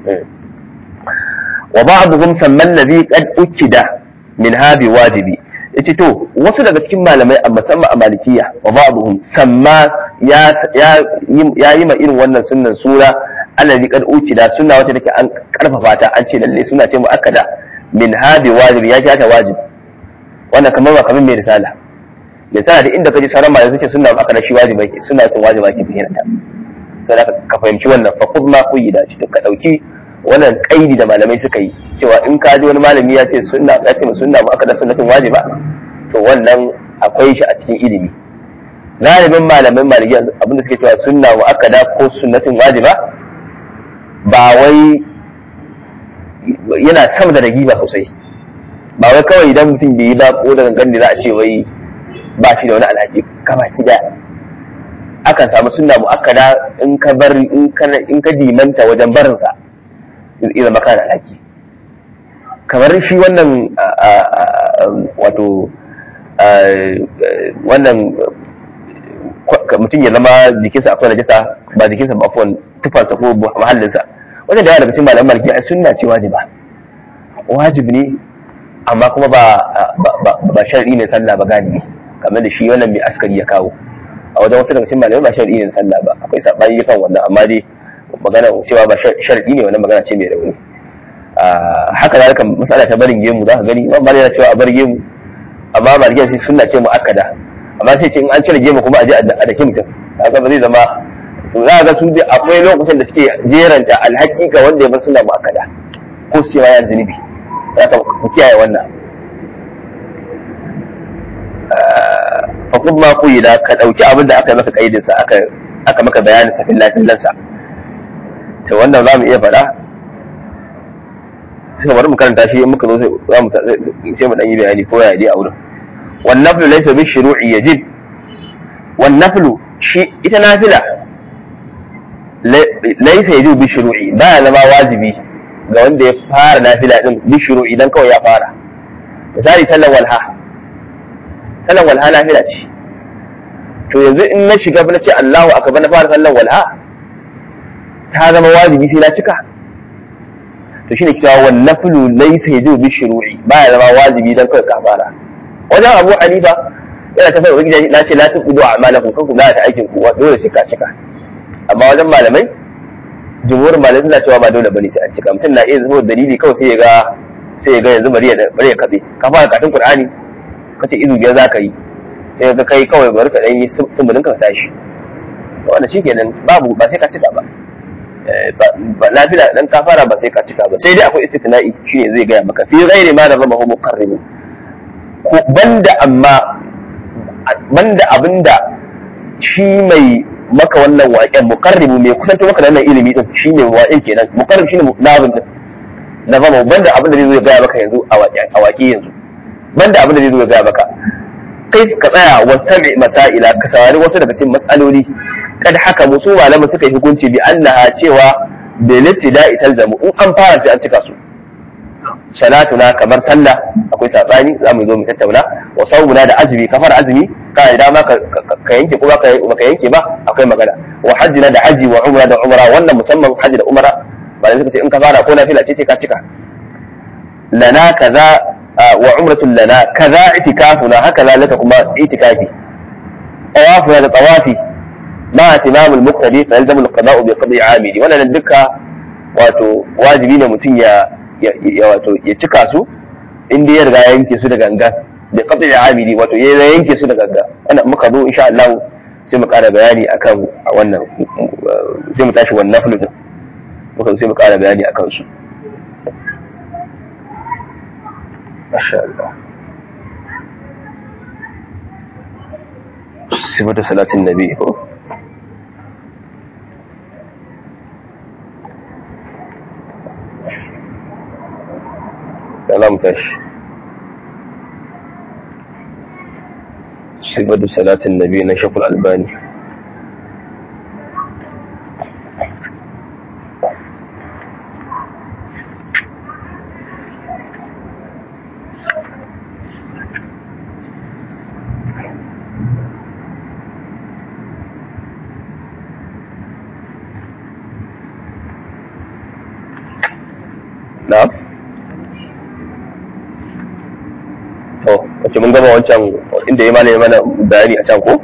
wa ba'dhum samman ladhi qad ukida min habi wajibi yace to wasu daga cikin malamai a musamman a malikiya wa ba'dhum samma ya ya yi ma irin wannan sunnan sura alladhi qad ukida sunna wacce take an karfafa ta an ce lalle suna ce muakkada min habi wajibi ya ta wajibi wannan kamar ba kamar mai risala risala da inda kaji sauran malamai suke sunna aka da shi wajibi ke sunna tun wajiba ke bayyana ta sai ka fahimci wannan fa khudh ma quyida shi ka dauki wannan kaidi da malamai suka yi cewa in ka ji wani malami ya ce sunna ya ce sunna ba aka da sunnatin wajiba to wannan akwai shi a cikin ilimi galibin malaman maliki abinda suke cewa sunna wa akada ko sunnatin wajiba ba wai yana sama da ragiba sosai ba wai kawai idan mutum bai yi ba ko da gangan za a ce wai ba shi da wani alhaki kama ki da akan samu sunna muakkada in ka bar in ka in ka dimanta wajen barin sa zai zama kana alhaki kamar shi wannan wato wannan mutum ya zama jikinsa akwai najasa ba jikinsa ba akwai tufansa ko mahallinsa wajen da yawa daga cikin malaman maliki ai sunna ce wajiba wajibi ne amma kuma ba ba shar'i ne sallah ba galibi kamar da shi wannan mai askari ya kawo a wajen wasu daga cikin malamai ba shar'i ne sallah ba akwai sabani kan wannan amma dai magana cewa ba shar'i ne wannan magana ce mai rauni haka zalika masala ta barin gemu za ka gani ba yana cewa a bar gemu amma malikiya sai sunna ce muakkada amma sai ce in an cire gemu kuma a je a dake mutum haka ba zai zama to za ga su akwai lokacin da suke jeranta alhaki ga wanda ya bar sunna muakkada ko su ce ma ya zunubi za ka ku kiyaye wannan fa kun ma ku da ka dauki abin da aka yi maka kaidin sa aka aka maka bayanin sa fillah fillan sa to wannan za mu iya faɗa sai bari mu karanta shi in muka zo za mu sai mu dan yi bayani ko ya dai a wurin wan naflu laysa bi shuru'i yajib wan naflu shi ita nafila laysa yajib bi shuru'i ba ya zama wajibi ga wanda ya fara nafila din bi shuru'i dan kawai ya fara misali sallan walha sallan walha nafila ce to yanzu in na shiga na ce Allahu akbar na fara sallan walha ta zama wajibi sai na cika to shine cewa wan naflu laysa yajibu bi shuru'i baya zama wajibi dan kawai ka fara wajen Abu Hanifa yana ta fara wajen na ce la tuqidu a'malakum kan ku ta aikin ku dole sai ka cika amma wajen malamai jumhurin malamai suna cewa ba dole bane sai an cika mutum na iya zuwa dalili kawai sai ya ga sai ya ga yanzu bari ya bari ya katse ka fara katin Qur'ani kace izu biyar zaka yi sai ka kai kawai bari ka dan yi sumbunin ka tashi wannan shikenan babu ba sai ka cika ba ba nafila dan ka fara ba sai ka cika ba sai dai akwai istithna'i shine zai gaya maka fi ghairi ma da zama hu muqarrib ko banda amma banda abinda shi mai maka wannan waƙen muqarribu mai kusanto maka da wannan ilimi din shine waƙen kenan muqarrib shine nazim din na zama banda abinda zai zo ya gaya maka yanzu a waƙe a waƙe yanzu banda abinda zai zo ya gaya maka kai ka tsaya wa sami masaila ka saurari wasu daga cikin matsaloli kad haka musu malaman suka yi hukunci bi annaha cewa da littida talzamu in an fara sai an cika su salatuna kamar sallah akwai sabani za mu zo mu tattauna wa sawmuna da azumi kafar azumi ka da dama ka yanke ko baka yanke ba akwai magana wa hajjina da haji wa umra da umra wannan musamman haji da umra ba da suka ce in ka fara ko nafila ce sai ka cika lana kaza wa umratun lana kaza itikafuna haka zalika kuma itikafi tawafuna da tawafi ma timamul muqtadi fa yalzamu al-qada'u bi qada'i 'amili wannan duka wato wajibi ne mutum ya ya wato ya cika su inda ya riga yanke su da ganga bi qada'i 'amili wato ya yanke su da ganga wannan muka zo insha Allah sai mu ƙara bayani akan wannan sai mu tashi wannan naflu din muka sai mu ƙara bayani akan su masha Allah sifatu salatin nabi ko كلام تش صفة صلاة النبي نشف الألباني نعم to wace mun gama wancan inda ya malami mana bayani a can ko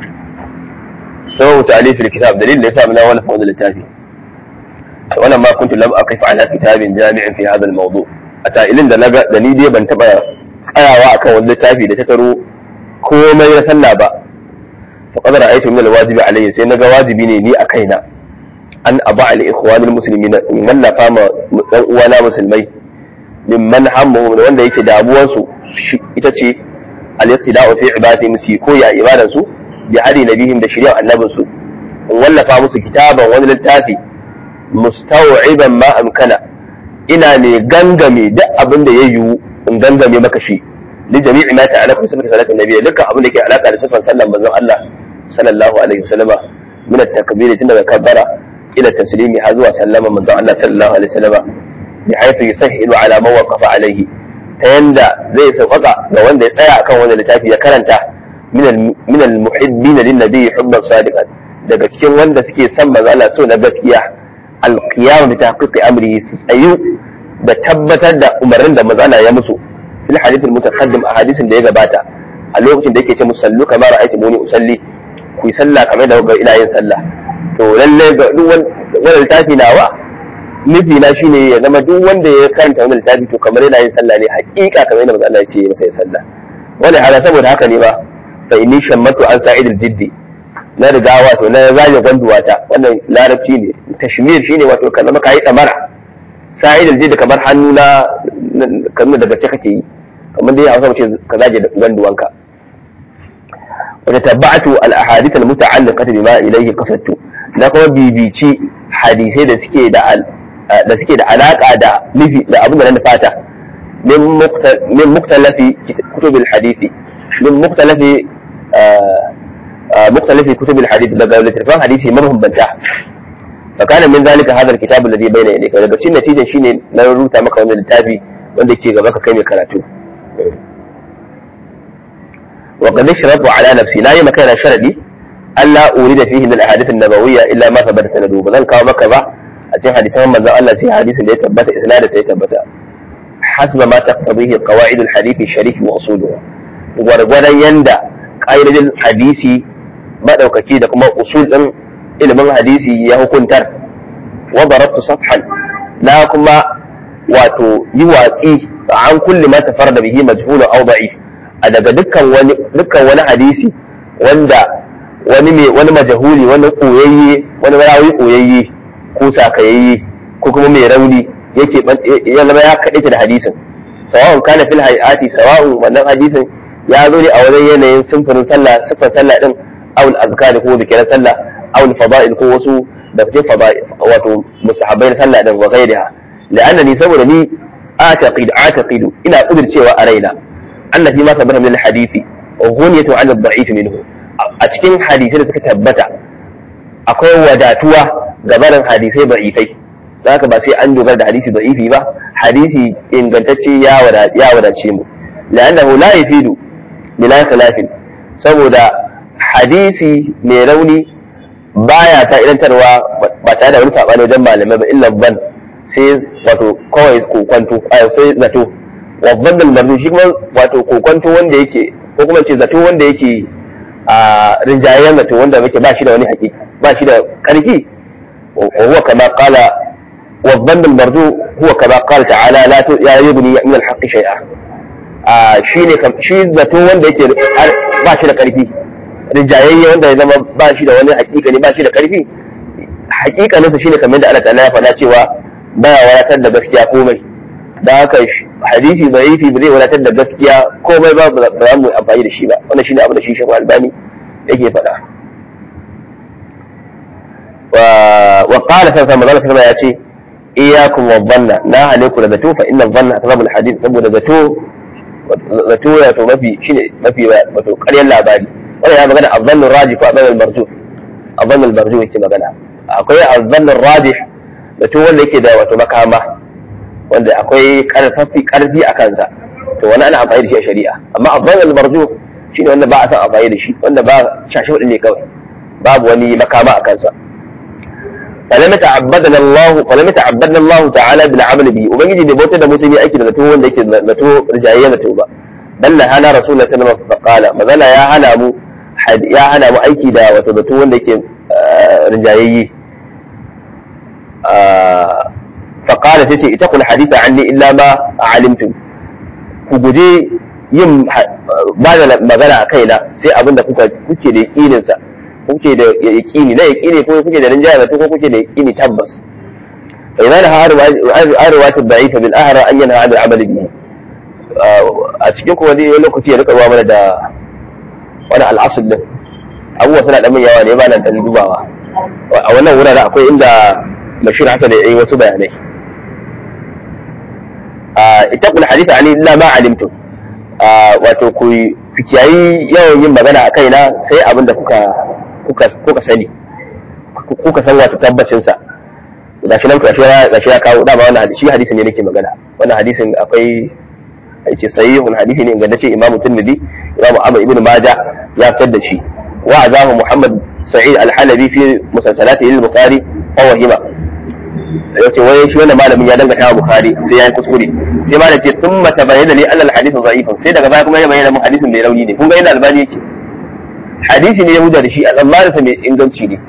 sau ta alifin kitab dalilin da ya sa mana wani wannan littafi wannan ma kuntu lam aqif ala kitabin jami'in fi hadha al-mawdu a ta'ilin da naga da ni dai ban taba tsayawa akan wani littafi da ta taro komai na sallah ba fa qad ra'aytu min al-wajibi alayhi sai naga wajibi ne ni a kaina an aba al ikhwan al-muslimin in wallafa ma dan uwana musulmai mimman hammuhum da wanda yake damuwarsu ita ce al-iqtida'u fi ibadati musi ko ya ibadan su bi hadi nabihim da shari'ar annabin su in wallafa musu kitaban wani littafi mustaw'iban ma amkana ina ne gangame duk abin da ya yiwu in gangame maka shi li jami'i ma ta'ala sifatu salatin nabiyyi dukkan abin da ke alaka da sifan sallan manzon Allah sallallahu alaihi wasallama min at-takbir tun daga kabbara ila taslimi har zuwa sallama manzon Allah sallallahu alaihi wasallama bi haythu yusahhilu ala man waqafa alaihi ta yanda zai sauƙaƙa ga wanda ya tsaya akan wanda littafi ya karanta min al-muhibbin lin nabiy hubban sadiqan daga cikin wanda suke son manzo Allah so na gaskiya al-qiyam bi tahqiqi amri su tsayu da tabbatar da umarnin da manzo Allah ya musu fil hadith al-mutaqaddim a hadisin da ya gabata a lokacin da yake ce musallu kamar ra'aytu muni usalli ku yi sallah kamar da ga ina yin sallah to lalle ga duk wanda littafi nawa nufi na shine ya zama duk wanda ya karanta wani littafi to kamar yana yin sallah ne hakika kamar yadda Allah ya ce masa ya sallah wani hada saboda haka ne ba fa inni shammatu an sa'id al-jiddi na riga wato na zaje gwanduwata wannan larabci ne tashmir shine wato ka zama kai damara sa'id al-jiddi kamar hannu na kamar daga sai kake yi kamar dai Hausa ce ka zaje gwanduwanka wa tabba'atu al-ahadith al-muta'alliqati bima ilayhi qasadtu na kuma bibici hadisai da suke da da suke da alaka da nufi da abin da na fata min muktalafi kutubul hadisi min muktalafi muktalafi kutubul hadisi daga littattafan hadisi mabambanta fakana min zalika hadha alkitab alladhi bayna yadayka daga cikin natijan shine na rubuta maka wannan littafi wanda ke gaba ka kai mai karatu wa qad sharatu ala nafsi la yi makana sharadi alla urida fihi min al-ahadith an-nabawiyya illa ma thabata sanadu ba zan kawo maka ba a cikin hadisan manzon Allah sai hadisin da ya tabbata isnadin sai ya tabbata hasba ma taqtadihi qawaid al-hadith sharif wa usuluhu gwargwadon yanda ƙa'idodin hadisi madaukaki da kuma usul din ilimin hadisi ya hukuntar wa darabtu safhan na kuma wato yi watsi an kulli ma tafarda bihi majhulun aw da'if a daga dukkan wani dukkan wani hadisi wanda wani mai wani majahuli wani koyayye wani rawi koyayye ko sakayayye ko kuma mai rauni yake ya zama ya kaɗe da hadisin sawa'un kana fil hayati sawa'un wannan hadisin ya zo ne a wajen yanayin simfurin sallah siffar sallah din aw al azkar ko zikiran sallah aw al fada'il ko wasu da cikin fada'il wato musahabbai na sallah din wa ghairiha la'annani saboda ni أعتقد أعتقد إلى قدر شيء أرينا أن فيما ثبت من الحديث غنية عن الضعيف منه أتكين حديثين تكتبتا أقوى وداتوا gabanin hadisai da'ifai za ka ba sai an dogara da hadisi da'ifi ba hadisi ingantacce ya wadace mu la'annahu la yafidu bila khilafin saboda hadisi mai rauni baya ta idantarwa ba tare da wani sabani wajen malamai ba illa ban sai wato kawai kokwanto sai zato wabban da marzu shi kuma wato kokwanto wanda yake ko kuma ce zato wanda yake a rinjayen zato wanda yake ba shi da wani hakika ba shi da karfi wa huwa kama qala wabban da marzu huwa kama qala ta'ala la tu ya yubni min al-haqqi shay'a a shine shi zato wanda yake ba shi da karfi rinjayayye wanda ya zama ba shi da wani hakika ne ba shi da karfi hakikaninsa shine kamar da Allah ta'ala ya faɗa cewa baya wadatar da gaskiya komai da haka hadisi zaifi ba zai wadatar da gaskiya komai ba ba za mu amfani da shi ba wannan shine abu da shi shafa albani yake faɗa wa qala sai manzo sallallahu ya ce iyyakum wa dhanna na hale ku da zato fa inna dhanna asbabul hadith saboda zato zato ya to mafi shine mafi wato ƙaryar labari wannan ya magana adhannu rajih ko adhannu marjuh adhannu marjuh yake magana akwai adhannu rajih zato wanda yake da wato makama wanda akwai karfafi karfi a kansa to wani ana amfani da shi a shari'a amma abban al-marju shine wanda ba a san amfani da shi wanda ba shashi wadin ne kawai babu wani makama a kansa falam ta'abbadana Allah falam ta'abbadana Allah ta'ala bil amal bi ubangiji da bauta da musulmi aiki da zato wanda yake zato rijayya zato ba dan la hana rasulullahi sallallahu alaihi wasallam qala mazala ya hana mu ya hana mu aiki da wato zato wanda yake rijayayye faƙala ta ce ita kula hadisa an ni illa ma a alimtum ku guje yin ba da magana a kaina sai abin da kuke da yaƙininsa kuke da yaƙini na yaƙini ko kuke da rinjaya zato ko kuke da yaƙini tabbas fa idan ha arwa ta da'ifa bil ahra an yana hada amali bihi a cikin kuma dai lokaci ya rika ruwa mana da wani al'asul din abubuwa suna da min yawa ne ba nan dan dubawa a wannan wurare akwai inda bashir hasan ya yi wasu bayanai ita kula hadisa ani illa ma alimtum wato ku kiyayi yawan yin magana a kaina sai abin da kuka kuka sani kuka san wato tabbacin sa ga shi nan ga shi ya kawo dama wannan hadisi hadisin ne nake magana wannan hadisin akwai yace sahihun hadisi ne ingantacce imamu tirmidhi imamu ahmad ibn majah ya fitar da shi wa azahu muhammad sa'id al-halabi fi musalsalatihi al-bukhari fa wahima ya ce wai shi wannan malamin ya dangata wa bukhari sai ya yi kuskure sai malam ce sun mata bayyana li annal hadithu da'ifun sai daga baya kuma ya bayyana mun hadisin mai rauni ne kun ga yadda albani yake hadisi ne ya huda da shi al'amarinsa mai inganci ne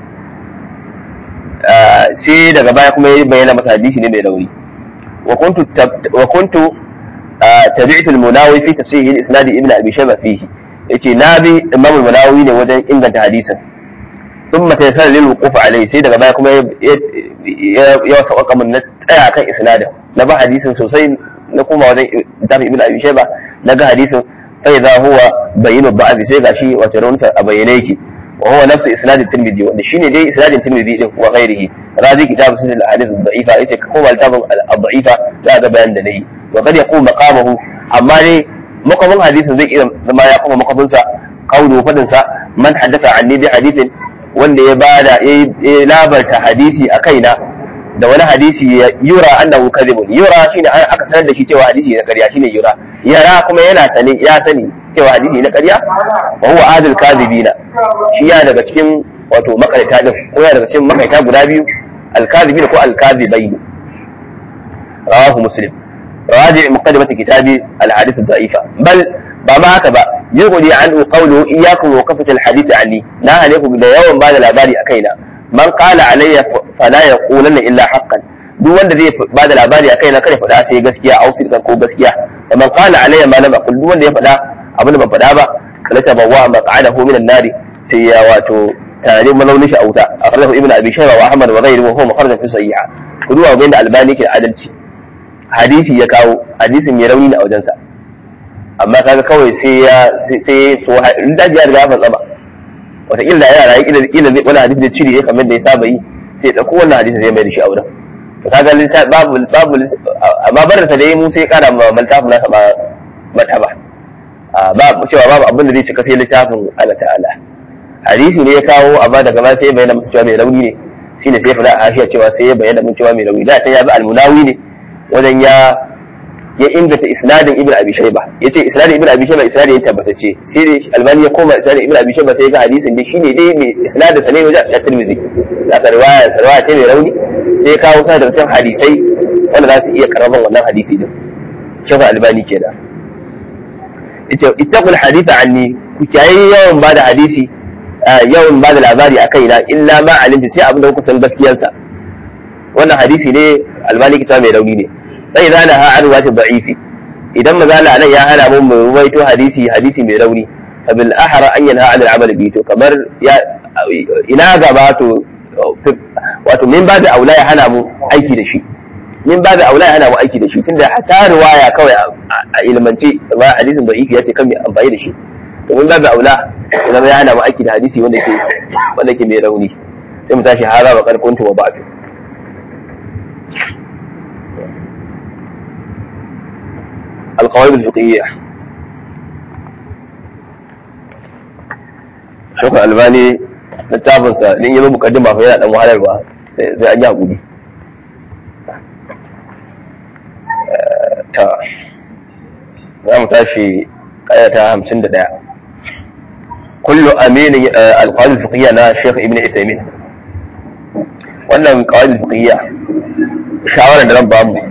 sai daga baya kuma ya bayyana masa hadisi ne mai rauni wa kuntu wa kuntu tabi'tu al-munawi fi tasihih al-isnad ibn abi shayba fihi yace na bi imam al-munawi ne wajen inganta hadisin ثم تيسر للوقوف عليه sai daga baya kuma ya sauka min na tsaya kan isnadin na ba hadisin sosai na kuma wajen tafi ibn abi shayba na ga hadisin fa idza huwa bayyinu da'afi sai gashi wato raunsa a bayyane yake wa huwa nafsu isnad tirmidhi wanda shine dai isnadin tirmidhi din wa ghairihi razi kitab sunan al-hadith ad-da'ifa yace ka koma littafin ad-da'ifa za ga bayan da nayi wa kad yaqum maqamahu amma dai makamin hadisin zai iya zama ya kuma makaminsa qawlu fadin sa man haddatha anni bi hadithin wanda ya bada ya labarta hadisi a kaina da wani hadisi ya yura annahu kadhibun yura shine aka sanar da shi cewa hadisi na ƙarya shine yura yara kuma yana sani ya sani cewa hadisi na ƙarya wa huwa adil kadhibina shi ya daga cikin wato makarita din ko ya daga cikin makaita guda biyu al kadhibina ko al kadhibain rawahu muslim راجع مقدمة كتاب الحديث الضعيفة بل ba ma haka ba yughni anhu qawluhu iyyakum wa kafat alhadith anni na hale ku da yawan bada labari a kaina man qala alayya fala yaqulanna illa haqqan duk wanda zai bada labari a kaina kada faɗa sai gaskiya au sirkan ko gaskiya wa man qala alayya ma lam aqul duk wanda ya faɗa abin da ban faɗa ba kala tabawwa maq'adahu min an-nari sai ya wato tare malaunin shi a wuta akhrajahu ibnu abi shayba wa ahmad wa ghayruhu wa huwa mukharraj fi sahiha kuduwa ga inda albani ke adalci hadisi ya kawo hadisin mai rauni ne a wajensa amma kaga kawai sai ya sai to in daji ya riga ya fantsama wataƙila yana rayu ƙila ƙila zai wani hadisi da cire ya kamar da ya saba yi sai ya ɗauko wannan hadisi zai mai da shi a wurin to kaga littafi babu babu amma barin sa da yi mu sai ƙara ma littafin nasa ma mata ba ba cewa babu abin da zai cika sai littafin Allah ta'ala hadisi ne ya kawo amma daga ma sai ya bayyana masa cewa mai rauni ne shine sai ya faɗa a hashiya cewa sai ya bayyana mun cewa mai rauni da sai ya bi almunawi ne wajen ya ya inganta isnadin ibn abi shayba yace isnadin ibn abi shayba isnadin ya tabbatacce sai dai albani ya koma isnadin ibn abi shayba sai ga hadisin dai shine dai mai isnadin sa ne wajen at-tirmidhi da ka riwaya riwaya ce mai rauni sai ya kawo sa da cikin hadisai wanda za su iya karaman wannan hadisi din shafa albani kenan yace ittaqul haditha anni ku kiyaye yawan bada hadisi yawan bada labari akai na illa ma alimtu sai abin da kuka san gaskiyarsa wannan hadisi ne albani kita mai rauni ne sai za na ha'ar wata da'ifi idan mazala nan ya hana mun mu ruwaito hadisi hadisi mai rauni fabil ahara an yanha al amal bi to kamar ya ina gaba to wato min ba da aula ya hana mu aiki da shi min ba da aula ya hana mu aiki da shi tunda ta riwaya kawai a ilmance ba hadisin da'ifi ya ce kan mai amfani da shi to min ba da aula idan ya hana mu aiki da hadisi wanda ke wanda ke mai rauni sai mu tashi hara wa karkuntu wa ba'du القواعد الفقهية شوف الألباني littafinsa in yi zo mukaddima fa yana dan wahalarwa sai an yi hakuri ta za mu tashi kaya ta hamsin da ɗaya kullu aminin alƙawar fiqhiyya na Sheikh Ibn Uthaymeen wannan ƙawar fiqhiyya shawarar da zan ba mu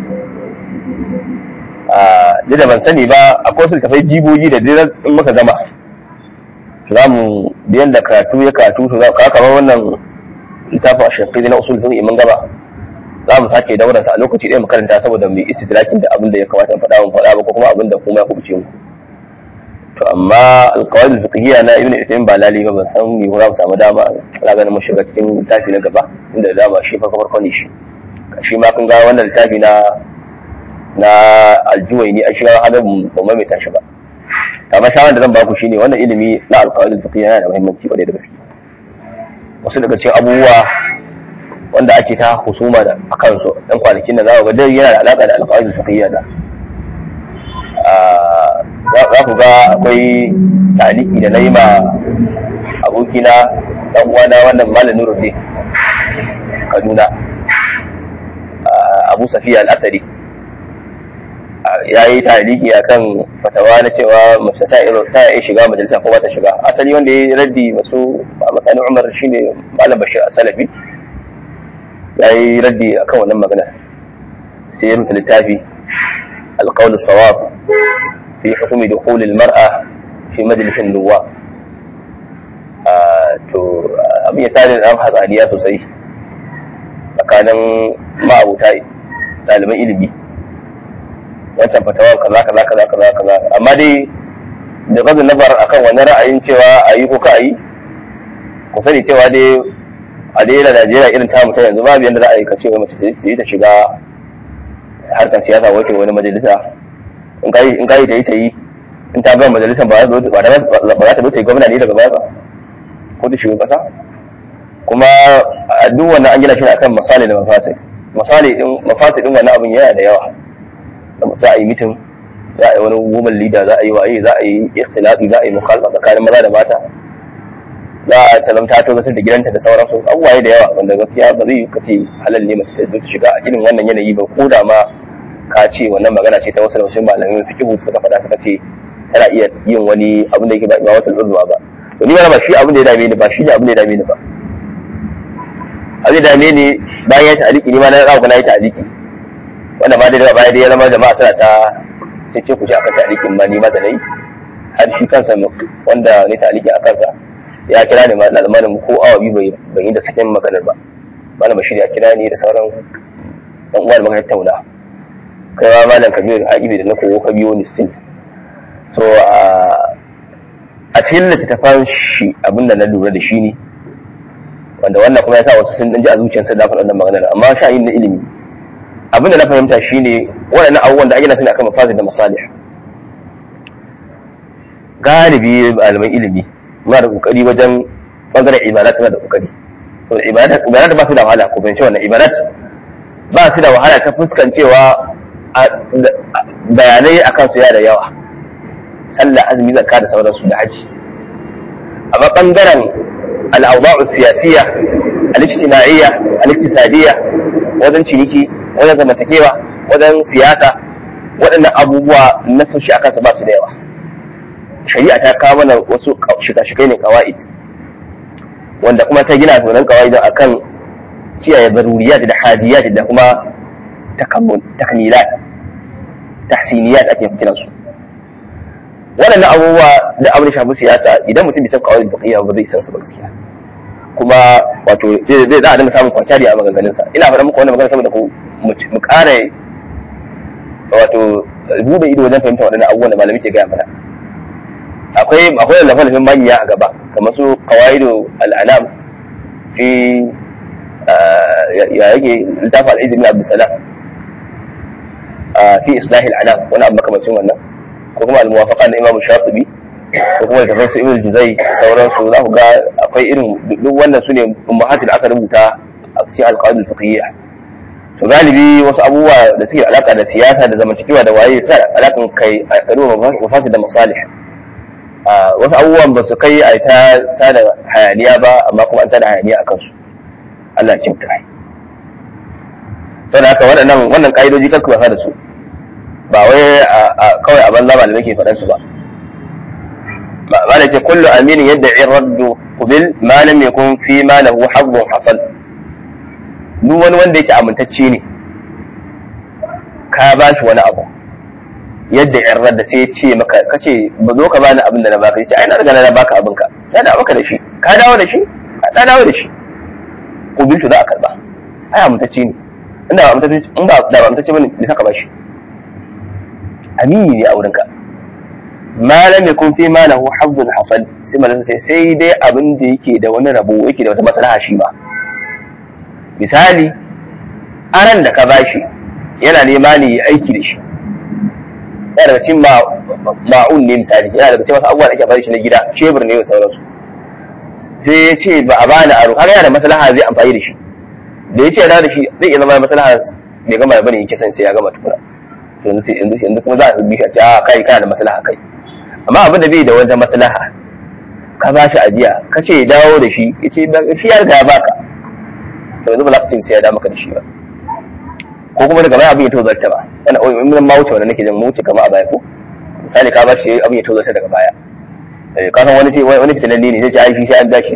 duk da ban sani ba akwai wasu tafai jibogi da duk in muka gama za mu biyan da karatu ya karatu to ka kamar wannan littafin shafi na usul fiqh mun gaba za mu sake daura sa a lokaci ɗaya mu karanta saboda mu istidrakin da abin da ya kamata mu faɗa mu faɗa ba ko kuma abin da kuma ya kubuce mu to amma alqawaid fiqhiyya na ibnu Uthaymeen ba lali ba ban san ni ko za mu samu dama ina ganin mun shiga cikin littafi na gaba inda dama shi farko farko ne shi shi ma kun ga wannan littafi na na aljuwai ne a shiga hada ba mai tashi ba amma shawarar da zan baku shine wannan ilimi na alƙawarin fiqh yana da muhimmanci kwarai da gaske wasu daga cikin abubuwa wanda ake ta husuma da akan su dan kwanakin da za ku ga dai yana da alaka da alƙawarin fiqh da za ku ga akwai taliki da nayi ma abokina dan uwana wannan malam Nuruddin Kaduna Abu Safiya al-Athari ya yi taliki a kan fatawa na cewa mace ta iya shiga majalisa ko ba ta shiga asali wanda ya yi raddi masu a matsayin umar shine malam bashir salafi ya yi raddi a kan wannan magana sai ya rubuta littafi alƙawul sawab fi hukumi da hulil mar'a fi majalisin nuwa to abin ya tare da hatsaniya sosai tsakanin ma'abuta ɗaliban ilimi wancan fatawar kaza kaza kaza kaza kaza amma dai da gazin nazar akan wani ra'ayin cewa a yi ko ka yi ku sani cewa dai a dai yana Najeriya irin ta mutum yanzu babu yadda za a yi ka ce mace ta yi ta shiga harkar siyasa wakil wani majalisa in ka yi ta yi ta yi in ta bar majalisar ba za ta zo ta yi gwamna ne daga baya ba ko ta shiga kasa kuma a duk wannan an gina shi akan misali da mafasid misali din mafasid din wannan abin yana da yawa za a yi mitin za a yi wani woman leader za a yi waye za a yi ikhtilafi za a yi mukhalafa tsakanin maza da mata za a talamta to gasar da gidanta da sauransu abubuwaye da yawa wanda gaskiya ba zai kace halal ne mace ta zo ta shiga a irin wannan yanayi ba ko da ma ka ce wannan magana ce ta wasu da wasu malamai fiqhu suka faɗa suka ce tana iya yin wani abin da yake ba ba wata urduwa ba to ni ba shi abin da ya dame ni ba shi ne abin da ya dame ni ba abin da ya dame ni bayan ya ta'aliki ni ma na rawa na yi ta'aliki wanda ma dai daga baya dai ya zama jama'a suna ta cece ku ci akan ta'alikin ma ni ma da nayi har shi kansa wanda ne ta'aliki a kansa ya kira ni ma na zamanin ko awa biyu bai ban yi da sakin maganar ba malam bashir ya kira ni da sauran dan uwa da muka tattauna kai ma malam kabir haƙibi da na koyo ka biyo ni still so a cikin littattafan shi abinda na lura da shi ne wanda wannan kuma ya sa wasu sun ji a zuciyarsa da faɗin maganar amma sha yin na ilimi abin da na fahimta shine waɗannan abubuwan da ake na sani akan mafasid da masalih galibi malaman ilimi muna da kokari wajen bangaren ibadat suna da kokari to ibadat ibadat ba su da wahala ko fahimci wannan ibadat ba su da wahala ta fuskancewa bayanai akan su ya da yawa sallah azumi zakka da sauransu da haji amma bangaren al'awda'u siyasiyya al-ijtima'iyya al-iktisadiyya wajen ciniki wajen zamantakewa wajen siyasa waɗannan abubuwa na sun shi akan su ba su da yawa shari'a ta kawo mana wasu shika-shikai ne kawa'id wanda kuma ta gina sunan kawa'id akan kiyaye zaruriyat da hadiyat da kuma takmilat tahsiniyat ake kiran su waɗannan abubuwa da abin da shafi siyasa idan mutum bai san kawai baqiya ba zai san su ba gaskiya kuma wato zai za a dinga samun kwanciyar a maganganun sa ina faɗa muku wannan magana saboda ku mu ƙara wato bude ido wajen fahimta waɗannan abubuwan da malami ke gaya mana akwai akwai lafalafin manya a gaba kamar su qawaidu al-anam fi ya yake littafin al-izz bin abdussalam fi islahi al-anam wani abu makamacin wannan ko kuma al-muwafaqa na imam shafi'i ko kuma littafin su ibn juzai sauransu za ku ga akwai irin duk wannan su ne ummahatul aka rubuta a cikin al-qawaid al-fiqhiyya to galibi wasu abubuwa da suke alaka da siyasa da zamantakewa da waye sa alakan kai a karuwa mafasid da masalih wasu abubuwan ba su kai a ta da hayaniya ba amma kuma an ta da hayaniya a kansu Allah ya kyauta saboda haka waɗannan wannan ƙa'idoji kar ku wasa da su ba wai kawai a banza ba da nake faɗan su ba ba da ce kullu aminin yadda in raddu kubil ma lam yakun fi ma lahu hazzun hasal duk wani wanda yake amintacce ne ka ba shi wani abu yadda in radda sai ya ce maka kace ba zo ka bani abin da na baka yace ai na riga na baka abin ka na da maka da shi ka dawo da shi ka dawo da shi kubiltu za a karba ai amintacce ne inda ba amintacce in ba da ba amintacce bane bisa ka ba shi amini ne a wurinka ma lam yakun fi ma lahu hazzun hasal sai malam sai sai dai abin da yake da wani rabo yake da wata maslaha shi ba misali aran da ka bashi yana nema ne ya aiki da shi yana daga cikin ma'un ne misali yana daga cikin wasu abubuwa da ake bari shi na gida shebur ne da sauransu sai ya ce ba a bani aro kaga yana da maslaha zai amfani da shi da ya ce yana da shi zai iya zama maslaha bai gama da bane yake son sai ya gama tukuna yanzu sai yanzu yanzu kuma za a bi shi a ce a kai kana da maslaha kai amma abin da bai da wata maslaha ka ba shi ajiya ka ce ya dawo da shi ya ce shi ya riga ya baka to yanzu ba za ka ce sai ya dawo maka da shi ba ko kuma daga baya abin ya tozarta ba wani mun ma wuce wanda nake jin mu wuce kama a baya ko misali ka ba shi abin ya tozarta daga baya ka san wani sai wani fitilalle ne sai ce ai shi sai an dashi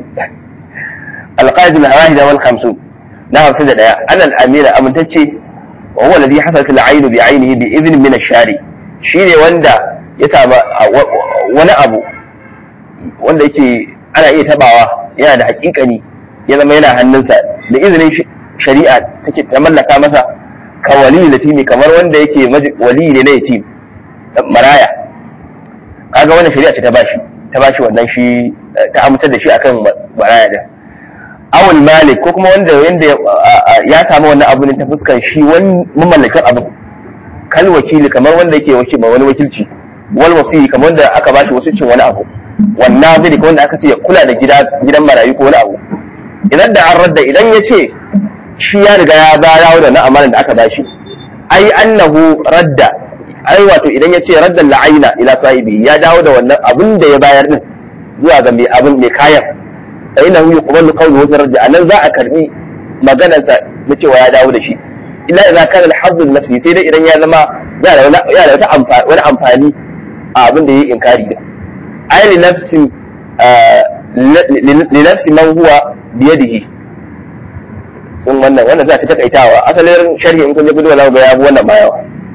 alqaid al-wahida wal khamsun na 51 annal amira amintacce وهو الذي حصلت العين بعينه بإذن من الشاري shine wanda ya samu wani abu wanda yake ana iya tabawa yana da hakikani ya zama yana hannunsa da izinin shari'a take ta mallaka masa ka wali da timi kamar wanda yake wali ne na yatim maraya kaga wannan shari'a ce ta bashi ta bashi wannan shi ta amintar da shi akan maraya da awul malik ko kuma wanda yanda ya samu wannan abu ne ta fuskan shi wani mamallakin abu kal wakili kamar wanda yake wakil ma wani wakilci wal wasi kamar wanda aka bashi wasicin wani abu wannan zai wanda aka ce ya kula da gida gidan marayu ko wani abu idan da an radda idan ya ce shi ya riga ya ba dawo da na amalan da aka bashi ai annahu radda ai wato idan ya ce radda la'aina ila sahibi ya dawo da wannan abin da ya bayar din zuwa ga mai abin mai kayan فإنه يقبل قوله وترجع أن ذا أكرمي مجانا نتوى يا داود شيء إلا إذا كان الحظ النفسي سيدا إذا يا لما يا لو يا لو تأمفا ولا أمفاني أبن دي إنكاري ده أي لنفس آه لنفس من هو بيده sun wannan wannan za ta takaitawa asalin sharhi in kun je gudu wala ga yabu wannan bayawa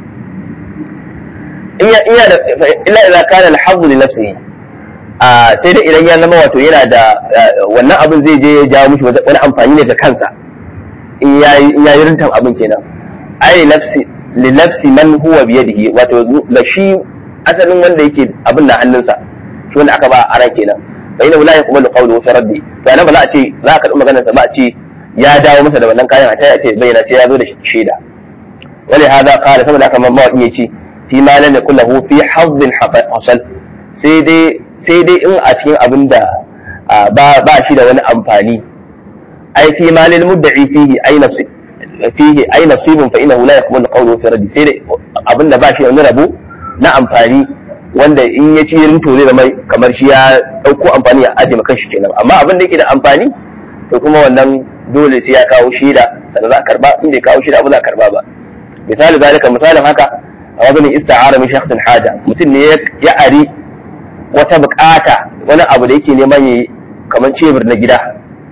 in ya in ya da illa idza kana al-hazzu li nafsihi sai dai idan ya zama wato yana da wannan abin zai je ya jawo mishi wani amfani ne ga kansa in ya yi rintan abin kenan ai nafsi li nafsi man huwa bi yadihi wato la shi asalin wanda yake abin na hannunsa shi wanda aka ba a ran kenan fa ina la yaqbalu qawlu fi raddi to nan ba za a ce za a karɓi maganar sa ba a ce ya dawo masa da wannan kayan a taya ce bayyana sai ya zo da shaida wani hada kala saboda haka mawaƙi ya ce fi ma lam yakul lahu fi hazzin hasal sai dai sai dai in a cikin abin da ba ba shi da wani amfani ai fi ma lil mudda'i fihi ay nasib fihi ay nasibun fa innahu la yaqbalu qawluhu fi raddi sai dai abin da ba shi da wani rabo na amfani wanda in ya ci rinto zai zama kamar shi ya dauko amfani ya aje maka shi kenan amma abin da yake da amfani to kuma wannan dole sai ya kawo shaida sannan za a karba in bai kawo shaida ba za a karba ba misali zalika misalin haka a wajen ista'ara min shakhsin haja mutum ne ya ari wata bukata wani abu da yake neman yi kamar cebur na gida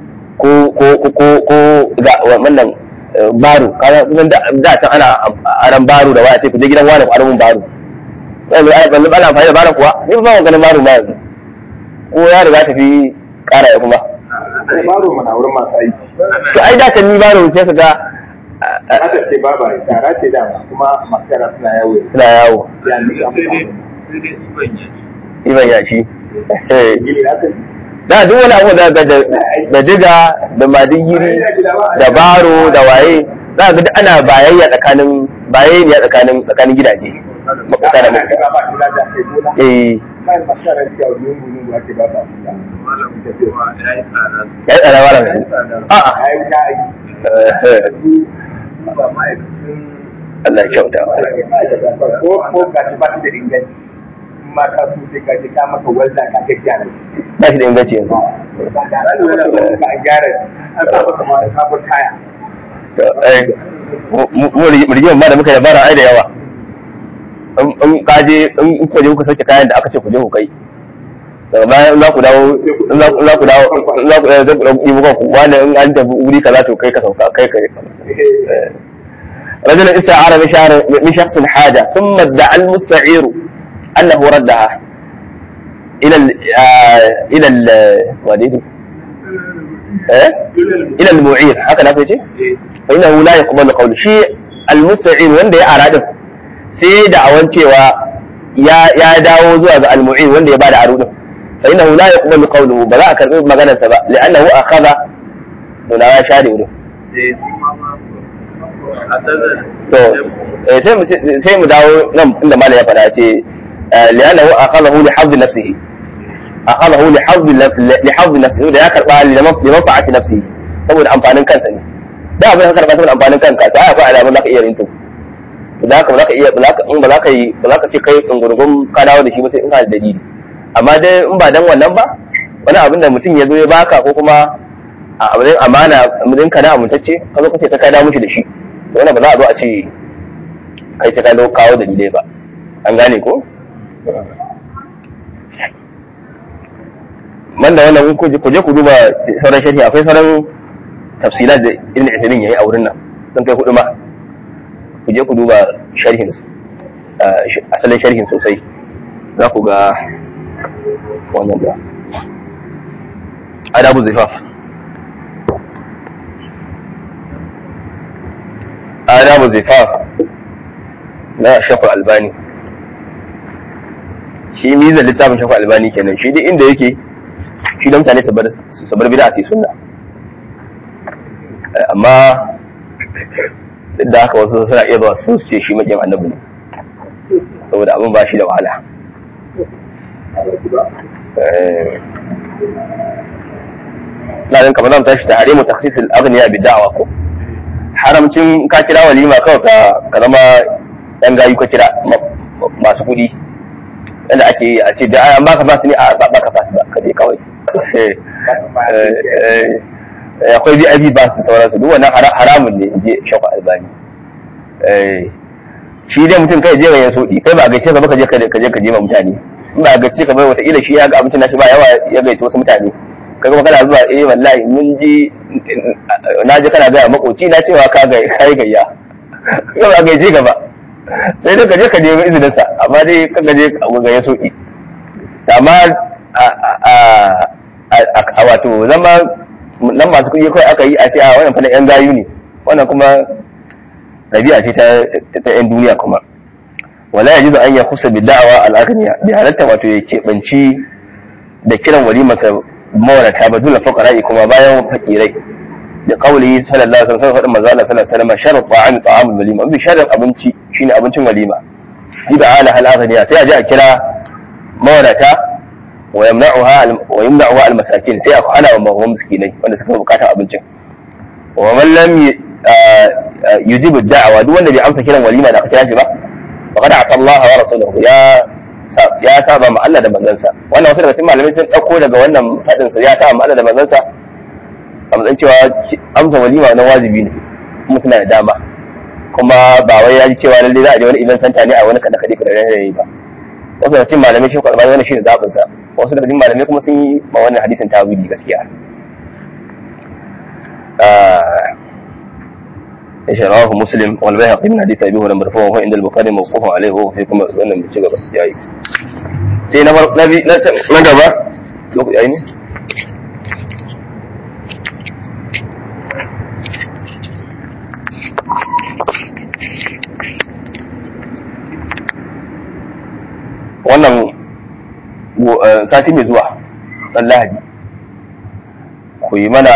ko ko ko ko ga wannan baro kaga da da can ana aran baro da waya sai ku je gidan wani ku aran baro yanzu ai ban ana amfani da baro kuwa ni ba ban ganin baro ma yanzu ko ya riga tafi kara ya kuma baro mana wurin masu aiki to ai da can ni baro sai ka ga haka ce ba ba tara ce da kuma masu yara suna yawo suna yawo ya ni sai dai sai dai iban iban ya yashi gini haka da duk wani abu da da da diga da madigiri da baro da waye za ga duk ana bayayya tsakanin bayayya tsakanin tsakanin gidaje makwata da makwata ba kula da kai gona eh kai masu yara suke a lungu lungu ake ba sa kula malam kuma ya yi tsada ya yi tsada wala a'a ai wuta ai eh, ba ma'aikacin Allah ya kyauta ko ko ga shi ba shi da inganci in ma ka so sai ka je ka maka walda ka ga gyara shi ba shi da inganci yanzu ba da ran da ka gyara an sa maka ma ka bar kaya To, eh, mu- mu mu rigimar ma da muka yi bara ai da yawa in in ka je in kuka je kuka sauke kayan da aka ce ku je ku kai daga bayan in za ku dawo in za in za ku dawo in za ku eh, zan ku ɗauki yi muku wani in an tafi wuri kaza to kai ka sauka kai ka رجل استعار من شهر من شخص حاجة ثم ادعى المستعير أنه ردها إلى ال آه، إلى ال وليد إيه؟ إلى المعير هكذا في شيء فإنه لا يقبل قول شيء المستعير wanda ya arada sai da awan cewa ya ya dawo zuwa ga al-mu'in wanda ya bada aro din fa innahu la yaqbalu qawluhu ba za a karbi maganar sa ba li'annahu akhadha dole ya share wurin to eh, sai mu sai mu dawo nan inda malam ya faɗa ce eh, li'annahu akhadahu li hadd nafsihi akhadahu li hadd li hadd nafsihi da ya karba li manfa'ati nafsihi saboda amfanin kansa ne da abin da ka karba saboda amfanin kanka ta akwai alamun zaka iya rinto za ka ba za ka iya ba za ka in ba za ka yi ba za ka ce kai dungurgun ka dawo da shi ba sai in ka da dalili amma dai in ba dan wannan ba wani abin da mutum ya zo ya baka ko kuma a abin amana mutum ka na amintacce ka zo ka ce ka kai da mushi da shi to wannan ba za a zo a ce kai sai ka zo kawo dalilai ba an gane ko man da wannan ku je ku je ku duba sauran sharhi akwai sauran tafsilat da ibn Uthaymeen yayi a wurin nan sun kai hudu ma ku je ku duba sharhin asalin sharhin sosai za ku ga wannan da adabu zifaf adabu zifaf na shafa albani shi mizan littafin shafa albani kenan shi duk inda yake shi da mutane su bar bida su yi sunna amma duk da haka wasu suna iya zuwa su ce shi makin annabi ne saboda abin ba shi da wahala na ɗin kamar zan tashi ta hare mu taksisul agniya bi da'awa ko haramcin ka kira walima kawai ka ka zama yan gayu ka kira masu kuɗi yadda ake yi a ce da an baka fasu ne a ba ka fasu ba ka je kawai akwai VIP ba su sauransu duk wannan haramun ne je shafa albani shi dai mutum kai je ga yin sodi kai ba gaice ka ba ka je ka je ka je ma mutane in ba gaice ka bai wata ila shi ya ga abincin nashi ba yawa ya gaice wasu mutane kai kuma kana zuwa eh wallahi mun ji na ji kana ga makoci na cewa ka ga kai gayya kai ba gaice ka ba sai dai ka je ka je izinin sa amma dai ka ga je ga yin sodi amma a wato zama nan masu kuɗi kawai aka yi a ce a wannan fa yan gayu ne wannan kuma ɗabi'a ce ta yan duniya kuma wala yajidu an yakusa bi da'awa al-aghniya bi halatta wato ya keɓanci da kiran walimarsa mawadata ba dole fuqara'i kuma bayan fakirai da qawli sallallahu alaihi wasallam fadin manzo Allah sallallahu alaihi wasallam sharru ta'am ta'amul walima bi sharrin abinci shine abincin walima ida ala hal aghniya sai a je a kira mawadata wa yamna'uha wa yamna'uha al masakin sai a hana wa miskinai wanda suka bukata abincin wa man lam yujibu da'awa duk wanda bai amsa kiran walima da aka kira shi ba faqad asa Allah wa rasuluhu ya ya saba ma Allah da manzansa wannan wasu daga cikin malamai sun dauko daga wannan fadin sa ya saba ma Allah da manzansa a matsayin cewa amsa walima na wajibi ne mutum na da dama kuma ba wai ya ji cewa lalle za a je wani event center ne a wani kada kade kada rayi ba wasu daga cikin malamai shi kwarba wannan shine zabin sa wasu daga cikin malamai kuma sun yi ma wannan hadisin tawili gaskiya ايش رواه مسلم والبيهقي من حديث ابي هريره مرفوع وهو عند البخاري موقوف عليه وهو في كما wannan mu ci gaba yayi sai na nabi na gaba lokaci yayi ne wannan sati mai zuwa dan lahadi ku yi mana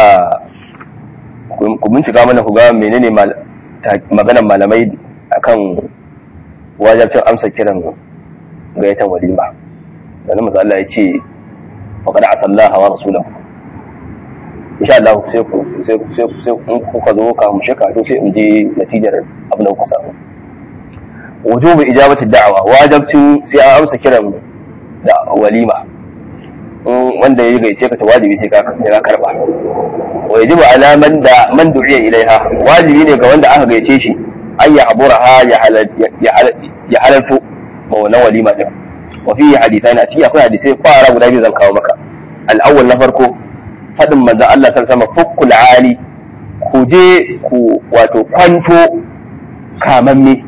ku bincika mana ku ga menene maganan malamai akan wajabcin amsa kiran gayatan walima da nan Allah ya ce faqad asallaha wa rasulahu insha Allah sai ku sai ku sai ku sai in kuka zo ka mu shaka to sai in je natijar abin da kuka samu wujubu ijabati da'wa wajabcin sai an amsa kiran da walima wanda ya gaice ka ta wajibi sai ka karba wa yajibu ala man da man du'iya ilaiha wajibi ne ga wanda aka gaice shi an ya aburaha ya halaltu ma wannan walima din wa fi hadithani a cikin akwai hadisai fara guda biyu zan kawo maka al-awwal na farko fadin manzon Allah sallallahu alaihi wasallam fukkul ali ku je ku wato kwanto kamamme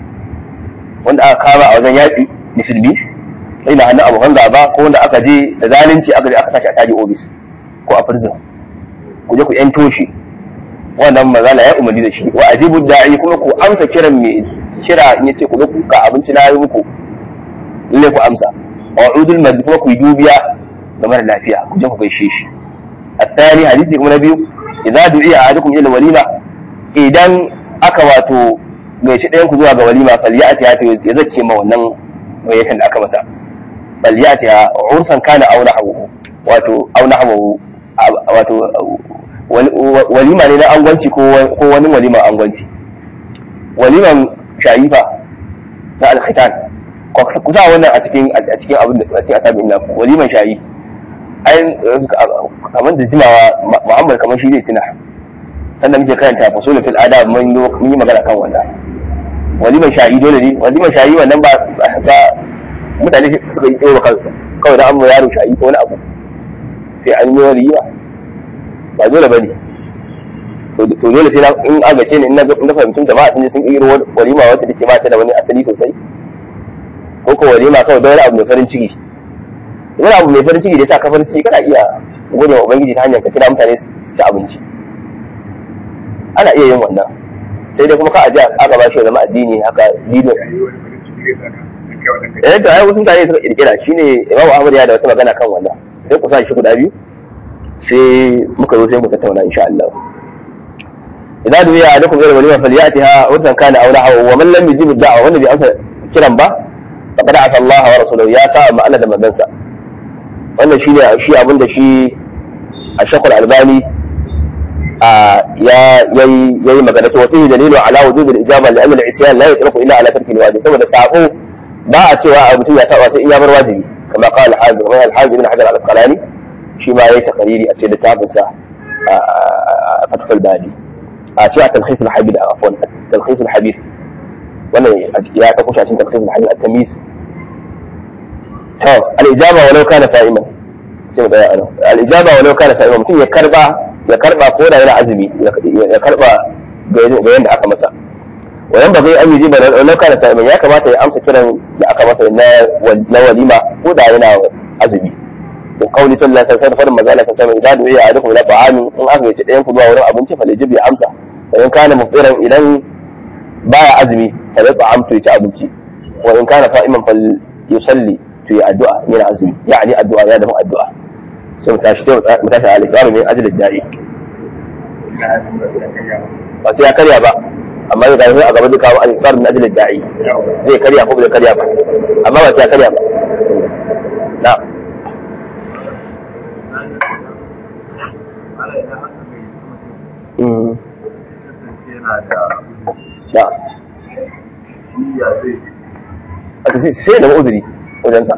wanda aka kama a wajen yaƙi musulmi sai na hannun abokan gaba ko wanda aka je da zalunci aka je aka tashi a taji ofis ko a prison ku je ku yanto shi wannan mazala ya umarni da shi wa ajibu da'i kuma ku amsa kiran mai kira in yace ku zo ku ka abinci na yi muku lalle ku amsa wa udul mad kuma ku yi dubiya ga mara lafiya ku je ku gaishe shi الثاني حديث kuma na biyu idza du'iya ahadukum ila walima idan aka wato gaishe ɗayan ku zuwa ga walima falyati ya ya zace ma wannan gayyatan da aka masa falyati ya ursan kana aw nahwu wato aw nahwu wato walima ne na angwanci ko wani walima angwanci waliman shayifa na alkhitan ku sa wannan a cikin a cikin abin da a cikin asabin ina waliman shayi ai kamar da jimawa muhammad kamar shi zai tuna sannan muke karanta fasulun fil adab mun yi magana kan wannan waliman shayi dole ne waliman shayi wannan ba ba mutane suka yi tsaye kansu kawai da an yaro shayi ko wani abu sai an yi walima ba dole ba ne to dole sai in agace ne in na fahimtun jama'a sun je sun ƙiro walima wacce take ba ta da wani asali sosai ko ko walima kawai don wani abu mai farin ciki wani abu mai farin ciki da ya sa ka farin ciki kana iya gode wa ubangiji ta hanyar ka kira mutane su ci abinci ana iya yin wannan sai dai kuma ka ajiya aka ba shi ya zama addini haka lido eh to ai wasu mutane suka kirkira shine Imam Ahmad ya da wata magana kan wannan sai ku sa shi guda biyu sai muka zo sai mu tattauna insha Allah idan duya alaikum ila walima falyatiha ursan kana aw lahu wa man lam yujib ad-da'wa wanda bai amsa kiran ba faqad asa Allah wa rasuluhu ya sa ma Allah da manzansa wannan shine shi abinda shi a shakul albani ya yayi magana to wasu dalilu ala wujud al-ijaba li anna al-isyan la yatraku illa ala tarki al-wajib saboda sako ba a cewa a mutum ya saba sai in ya bar wajibi kama qala al-hafiz wa al-hafiz ibn hajar al-asqalani shi ma yayi takariri a cikin littafin sa fathul bari a cewa talkhis al-habib afwan talkhis al-habib wannan ya ta kusha cikin talkhis al-habib at-tamyiz to al-ijaba walau kana sa'iman sai mu tsaya a al-ijaba walau kana sa'iman mutum ya karba ya karba ko da yana azumi ya karba ga yanda aka masa wayan ba zai an yi ba walau kana sa'iman ya kamata ya amsa kiran da aka masa na walima ko da yana azumi da kauli sallallahu alaihi wasallam farin manzo Allah sallallahu alaihi wasallam idan du'a alaikum ila ta'amin in aka yace ɗayan ku zuwa wurin abinci fa lajib ya amsa wa in kana muftiran idan baya azumi fa ya ta'amtu ya ci abinci wa in kana sa'iman fa yusalli to ya addu'a yana azumi yani addu'a ya dafa addu'a sai mu tashi sai mu tashi a alƙawarin min ajalin da'i ba sai ya karya ba amma zai gani a gaba zai kawo alƙawarin min ajalin da'i zai karya ko ba zai karya ba amma ba sai ya karya ba na Ala idan haka mai mutum Mm. kasance yana da na shi ya zai a sai sai ya nemi uzuri wajensa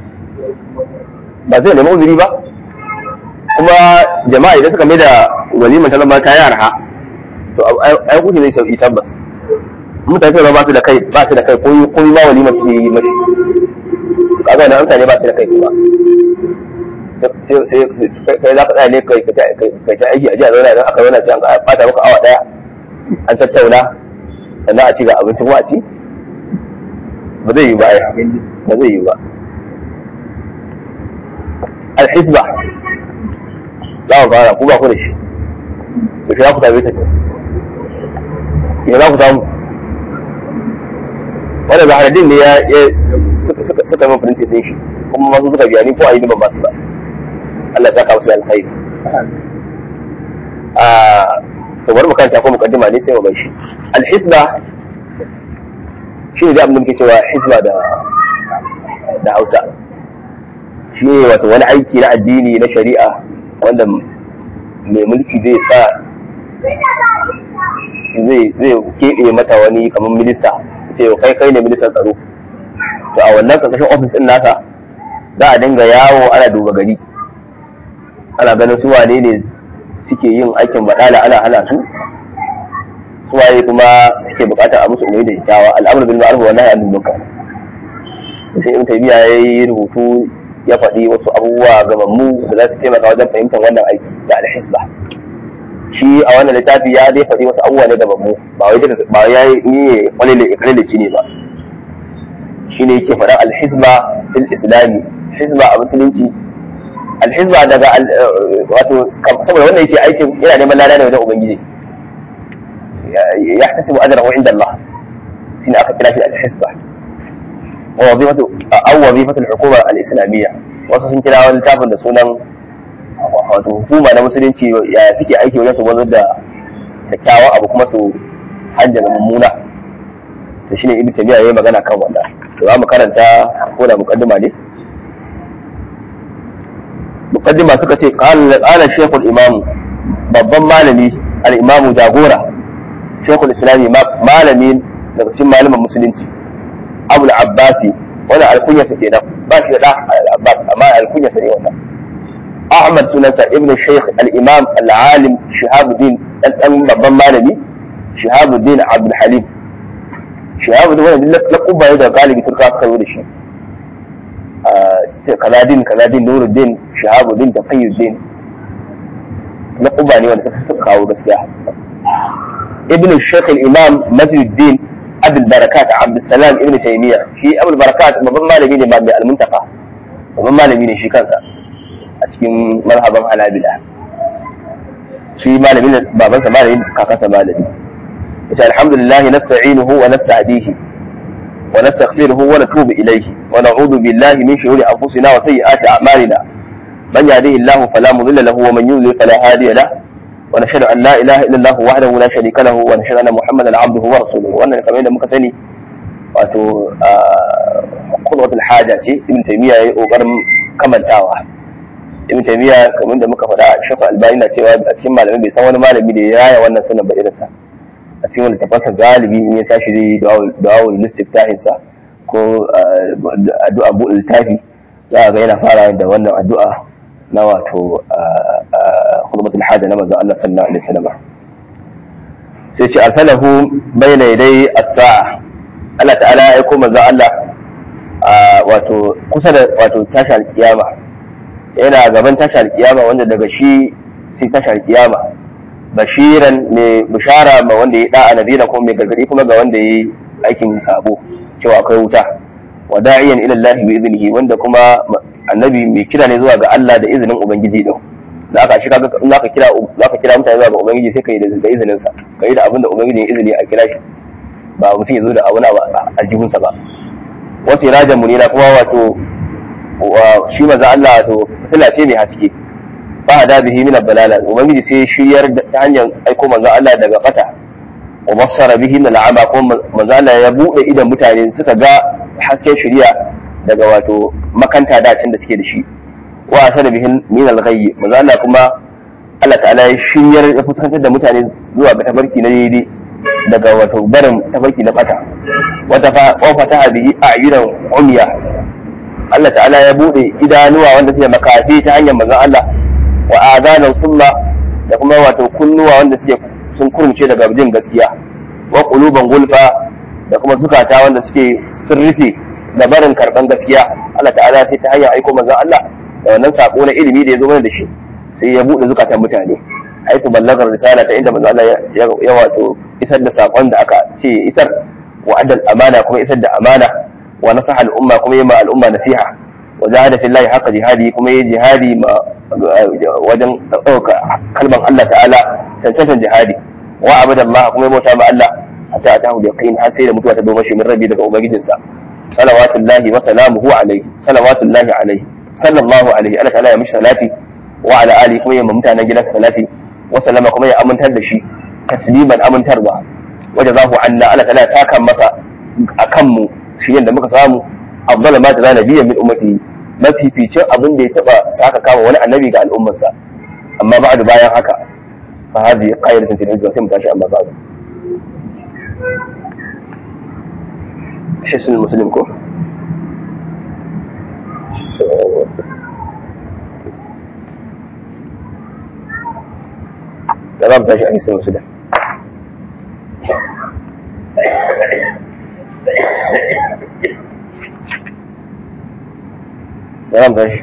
ba zai nemi uzuri ba kuma jama'a idan suka mai da walimar ta zama ta yi arha to ai kuke zai sauki tabbas mutane sai ba su da kai ba su da kai ko ko ma walimar su yi mashi kaga wannan mutane ba su da kai kuma sai sai kai za ka tsaya ne kai kai ta aiki a jiya zauna idan aka zauna sai an bata maka awa daya an tattauna sannan a ci ga abinci ko a ci ba zai yi ba ai ba zai yi ba alhisba za ku fara ku ba ku da shi to shi za ku same ta ce me za ku samu wanda zaharadin ne ya suka min firinti din shi kuma masu suka biya ni ko a yi ban basu ba Allah ya saka musu alkhairi a to bari mu kanta ko mukaddima ne sai mu bai shi alhisba shi ne da abin da muke cewa hisba da da Hausa shi ne wato wani aiki na addini na shari'a wanda mai mulki zai sa zai zai keɓe mata wani kamar minista ce kai kai ne ministan tsaro to a wannan karkashin ofis din nasa za a dinga yawo ana duba gari ana ganin su wane ne suke yin aikin baɗala ana hana su su waye kuma suke buƙatar a musu umarni da kyakkyawa al'amur bil ma'ruf wa nahy anil munkar sai ibn taymiya yayi rubutu ya faɗi wasu abubuwa gamammu da za su taimaka wajen fahimtar wannan aiki da alhisba shi a wannan littafi ya dai faɗi wasu abubuwa ne gamammu ba wai duka ba ya yi ni kwalele ikralici ne ba shi ne yake faɗan alhisba fil islami hisba a musulunci alhisba daga wato saboda wannan yake aikin yana neman lada ne wajen ubangiji ya tasibu ajrahu inda Allah shine aka kira shi alhisba ووظيفة أو وظيفة الحكومة الإسلامية wasu sun kira wani littafin da sunan wato hukuma na musulunci ya suke aiki wajen su wanzar da kyakkyawan abu kuma su hajjana mummuna to shine ibn tabiya yayi magana kan wannan to za mu karanta ko da muqaddima ne muqaddima suka ce qala qala shaykhul imam babban malami al-imam jagora shaykhul islami malami daga cikin malaman musulunci abu al-abbasi wani alkunya sa kenan ba shi da al-abbas amma alkunya sa ne wannan ahmad sunansa ibnu shaykh al-imam al-alim shihabuddin dan dan babban malami shihabuddin abdul halim shihabuddin wannan laquba da galibi turka suka zo da shi kaladin kaladin nuruddin shihabuddin tafiyuddin laquba ne wanda suka kawo gaskiya ibnu shaykh al-imam majduddin abul barakat abdussalam ibn taymiya shi abul barakat babban malami ne mai almuntaka babban malami ne shi kansa a cikin marhaban hanabila shi malami ne babansa malami kakansa malami yace alhamdulillah nasta'inuhu wa nasta'dihi wa nastaghfiruhu wa natubu ilayhi wa na'udhu billahi min shururi anfusina wa sayyiati a'malina man yahdihillahu fala mudilla lahu wa man yudlil fala hadiya lahu ونشهد ان لا اله الا الله وحده لا شريك له ونشهد ان محمدا عبده ورسوله wannan kamar yadda muka sani wato qudwatul haja ce ibn taymiya yayi kokarin kamantawa ibn taymiya kamar da muka faɗa shafa albani na cewa a cikin malamai bai san wani malami da ya raya wannan sunan ba irinsa a cikin wani tafasa galibi in ya tashi zai da'awul listiftahin sa ko addu'a bu littafi za ga yana fara da wannan addu'a na wato khutbatul hada na manzon Allah sallallahu alaihi wasallam sai ce arsalahu bayna yaday as-sa'a Allah ta'ala ya aiko manzon Allah wato kusa da wato tashi alkiyama yana gaban tashi alkiyama wanda daga shi sai tashi alkiyama bashiran ne bishara ma wanda ya da'a nadira kuma mai gargadi kuma ga wanda ya yi aikin sabo cewa akwai wuta wa da'iyan ila Allah bi iznihi wanda kuma annabi mai kira ne zuwa ga Allah da izinin ubangiji din da aka shi kaga in zaka kira zaka kira mutane zuwa ga ubangiji sai kai da izinin sa kai da abin da ubangiji ya izini a kira shi ba mutum ya zo da abu na aljihun sa ba wasu irajan munira kuma wato shi maza Allah wato fitila ce mai haske fa hada bihi min ad-dalala ubangiji sai shiryar ta hanyar aiko manzo Allah daga fata wa basara bihi min al-ama ko manzo Allah ya bude idan mutane suka ga hasken shiriya daga wato makanta dacin da suke da shi wa asara bihi min al-ghayy manzo Allah kuma Allah ta'ala ya shiryar ya fuskantar da mutane zuwa ga tabarki na daidai daga wato barin tabarki na fata wata fa wa fataha bihi a'yunan umya Allah ta'ala ya bude idanuwa wanda suke makafi ta hanyar manzon Allah wa adanan summa da kuma wato kunnuwa wanda suke sun kurumce daga jin gaskiya wa quluban gulfa da kuma zukata wanda suke sirrife da barin karban gaskiya Allah ta'ala sai ta hanyar aiko manzon Allah da wannan sako na ilimi da ya zo mana da shi sai ya bude zukatan mutane haifu ballagar risala ta inda manzon Allah ya wato isar da sakon da aka ce isar wa adal amana kuma isar da amana wa nasaha al'umma kuma yi ma al'umma nasiha wa jahada fillahi haqqa jihadi kuma yi jihadi ma wajen ɗauka kalman Allah ta'ala cancantan jihadi wa abada Allah kuma yi bauta ma Allah hatta atahu yaqin har sai da mutuwa ta doma shi min rabbi daga ubangijinsa salawatullahi wa salamuhu alaihi salawatullahi alaihi sallallahu alaihi Allah ta'ala ya mishi salati wa ala ali kuma ya mutanen gidansa salati wa sallama kuma ya amintar da shi tasliman amintarwa wajen zahu anna Allah ta'ala ya saka masa akan mu shi yadda muka samu afdal ma ta nabiyyan min ummati mafificin abin da ya taba saka kama wani annabi ga al'ummarsa amma ba'du bayan haka fa hadi qayratun fil hijra sai mu tashi amma ba'du hisn muslim ko da za mu tashi a hisn muslim da za mu tashi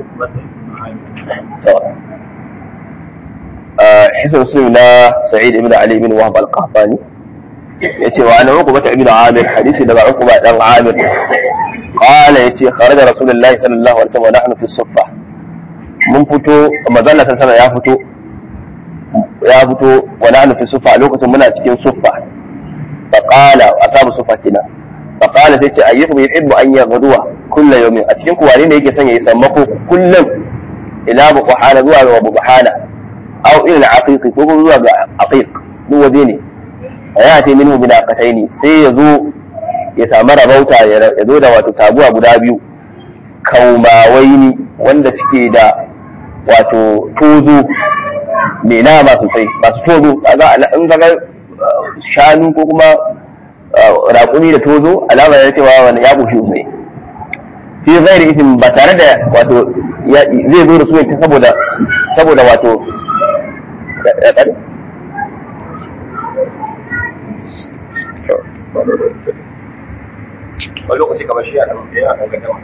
حسن مسلم لا سعيد بن علي بن وهب القحطاني yace wa ana uqba ibn amir hadisi daga uqba dan amir qala yace kharaja rasulullahi sallallahu alaihi wasallam nahnu fi suffa mun fito manzon sallallahu ya fito ya fito wa nahnu fi suffa lokacin muna cikin suffa fa qala asabu suffa kina fa qala sai ce ayyukum yuhibbu an yaghduwa kullu yawmin a cikin ku wane ne yake son yayi sammako kullum ila buhana zuwa ga buhana aw ila al-aqiq ko zuwa ga aqiq duk waje ne ya ce minhu bin aqataini sai ya zo ya samu rabauta ya zo da wato taguwa guda biyu kaumawaini wanda suke da wato tozo mai nama sosai masu tozo in ga shanu ko kuma raƙumi da tozo alama ya cewa wani ya bushe sosai fi zairi isin ba tare da wato zai zo da su ta saboda saboda wato wani lokaci kamar shi a ɗan a ɗan gaddama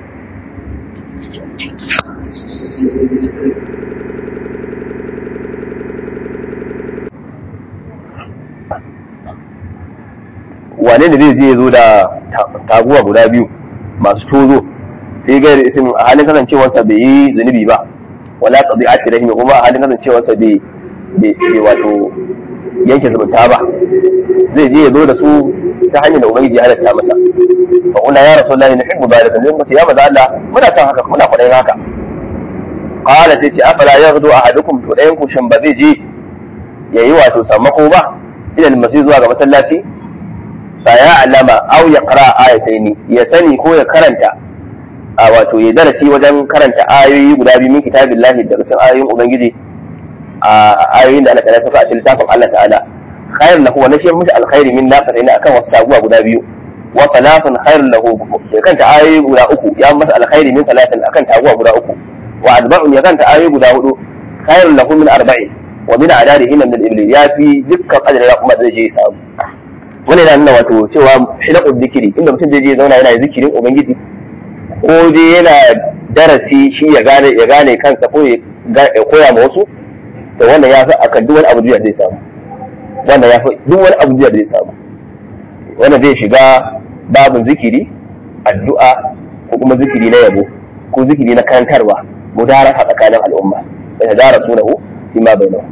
wane da zai je zo da taguwa guda biyu masu tozo sai gairi isin a halin kasancewarsa bai yi zunubi ba wala qadi ati rahimi kuma a halin kasancewarsa bai bai wato yanke zumunta ba zai je ya zo da su ta hanyar da ubangiji ya halatta masa fa qulna ya rasulullahi nuhibbu dhalika zai mace ya maza Allah muna son haka muna kwaɗayin haka qala sai ce afala yaghdu ahadukum to dayan ku shin ba zai je yayi wato sammako ba idan masai zuwa ga masallaci fa ya alama aw yaqra ayataini ya sani ko ya karanta a wato ya darasi wajen karanta ayoyi guda biyu min kitabillahi daga cikin ayoyin ubangiji a ayoyin da Allah ta'ala saka a cikin littafin Allah ta'ala khair lahu wa nashiyar mushi alkhairi min naqatina akan wasu taguwa guda biyu wa talafin khair lahu ya kanta ayoyi guda uku ya masa alkhairi min talatin akan taguwa guda uku wa adba'un ya kanta ayoyi guda hudu khair lahu min arba'in wa min adadihin min al-ibli ya fi dukkan adadin ya kuma zai je samu wani yana nuna wato cewa hilaqud dhikri inda mutum zai je zauna yana zikirin ubangiji ko dai yana darasi shi ya gane ya gane kansa ko ya koya ma wasu to wannan ya fi akan duk wani abu da zai samu wannan ya fi duk wani abu da zai samu wannan zai shiga babin zikiri addu'a ko kuma zikiri na yabo ko zikiri na karantarwa mudarasa tsakanin al'umma da tadara sunahu fi ma bainahu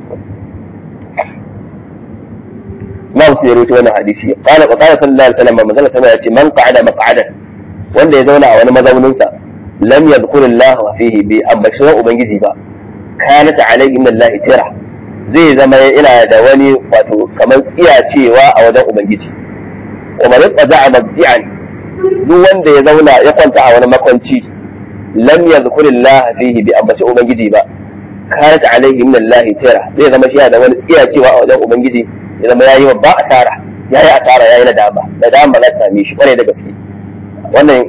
ma su ya rawaito wannan hadisi qala qala sallallahu alaihi wasallam manzo sallallahu alaihi wasallam man qa'ada maq'adan wanda ya zauna a wani mazaunin sa lam yadhkur Allah fihi bi ambashi ubangiji ba kanat alaihi min Allah tira zai zama ina da wani wato kamar tsiyacewa a wajen ubangiji wa man qada'a mabdi'an duk wanda ya zauna ya kwanta a wani makwanci lam yadhkurillah fihi bi ambaci ubangiji ba kanat alaihi min Allah tira zai zama shi da wani tsiyacewa a wajen ubangiji ya zama yayi babba asara yayi asara yayi nadama nadama na same shi kwarai da gaske wannan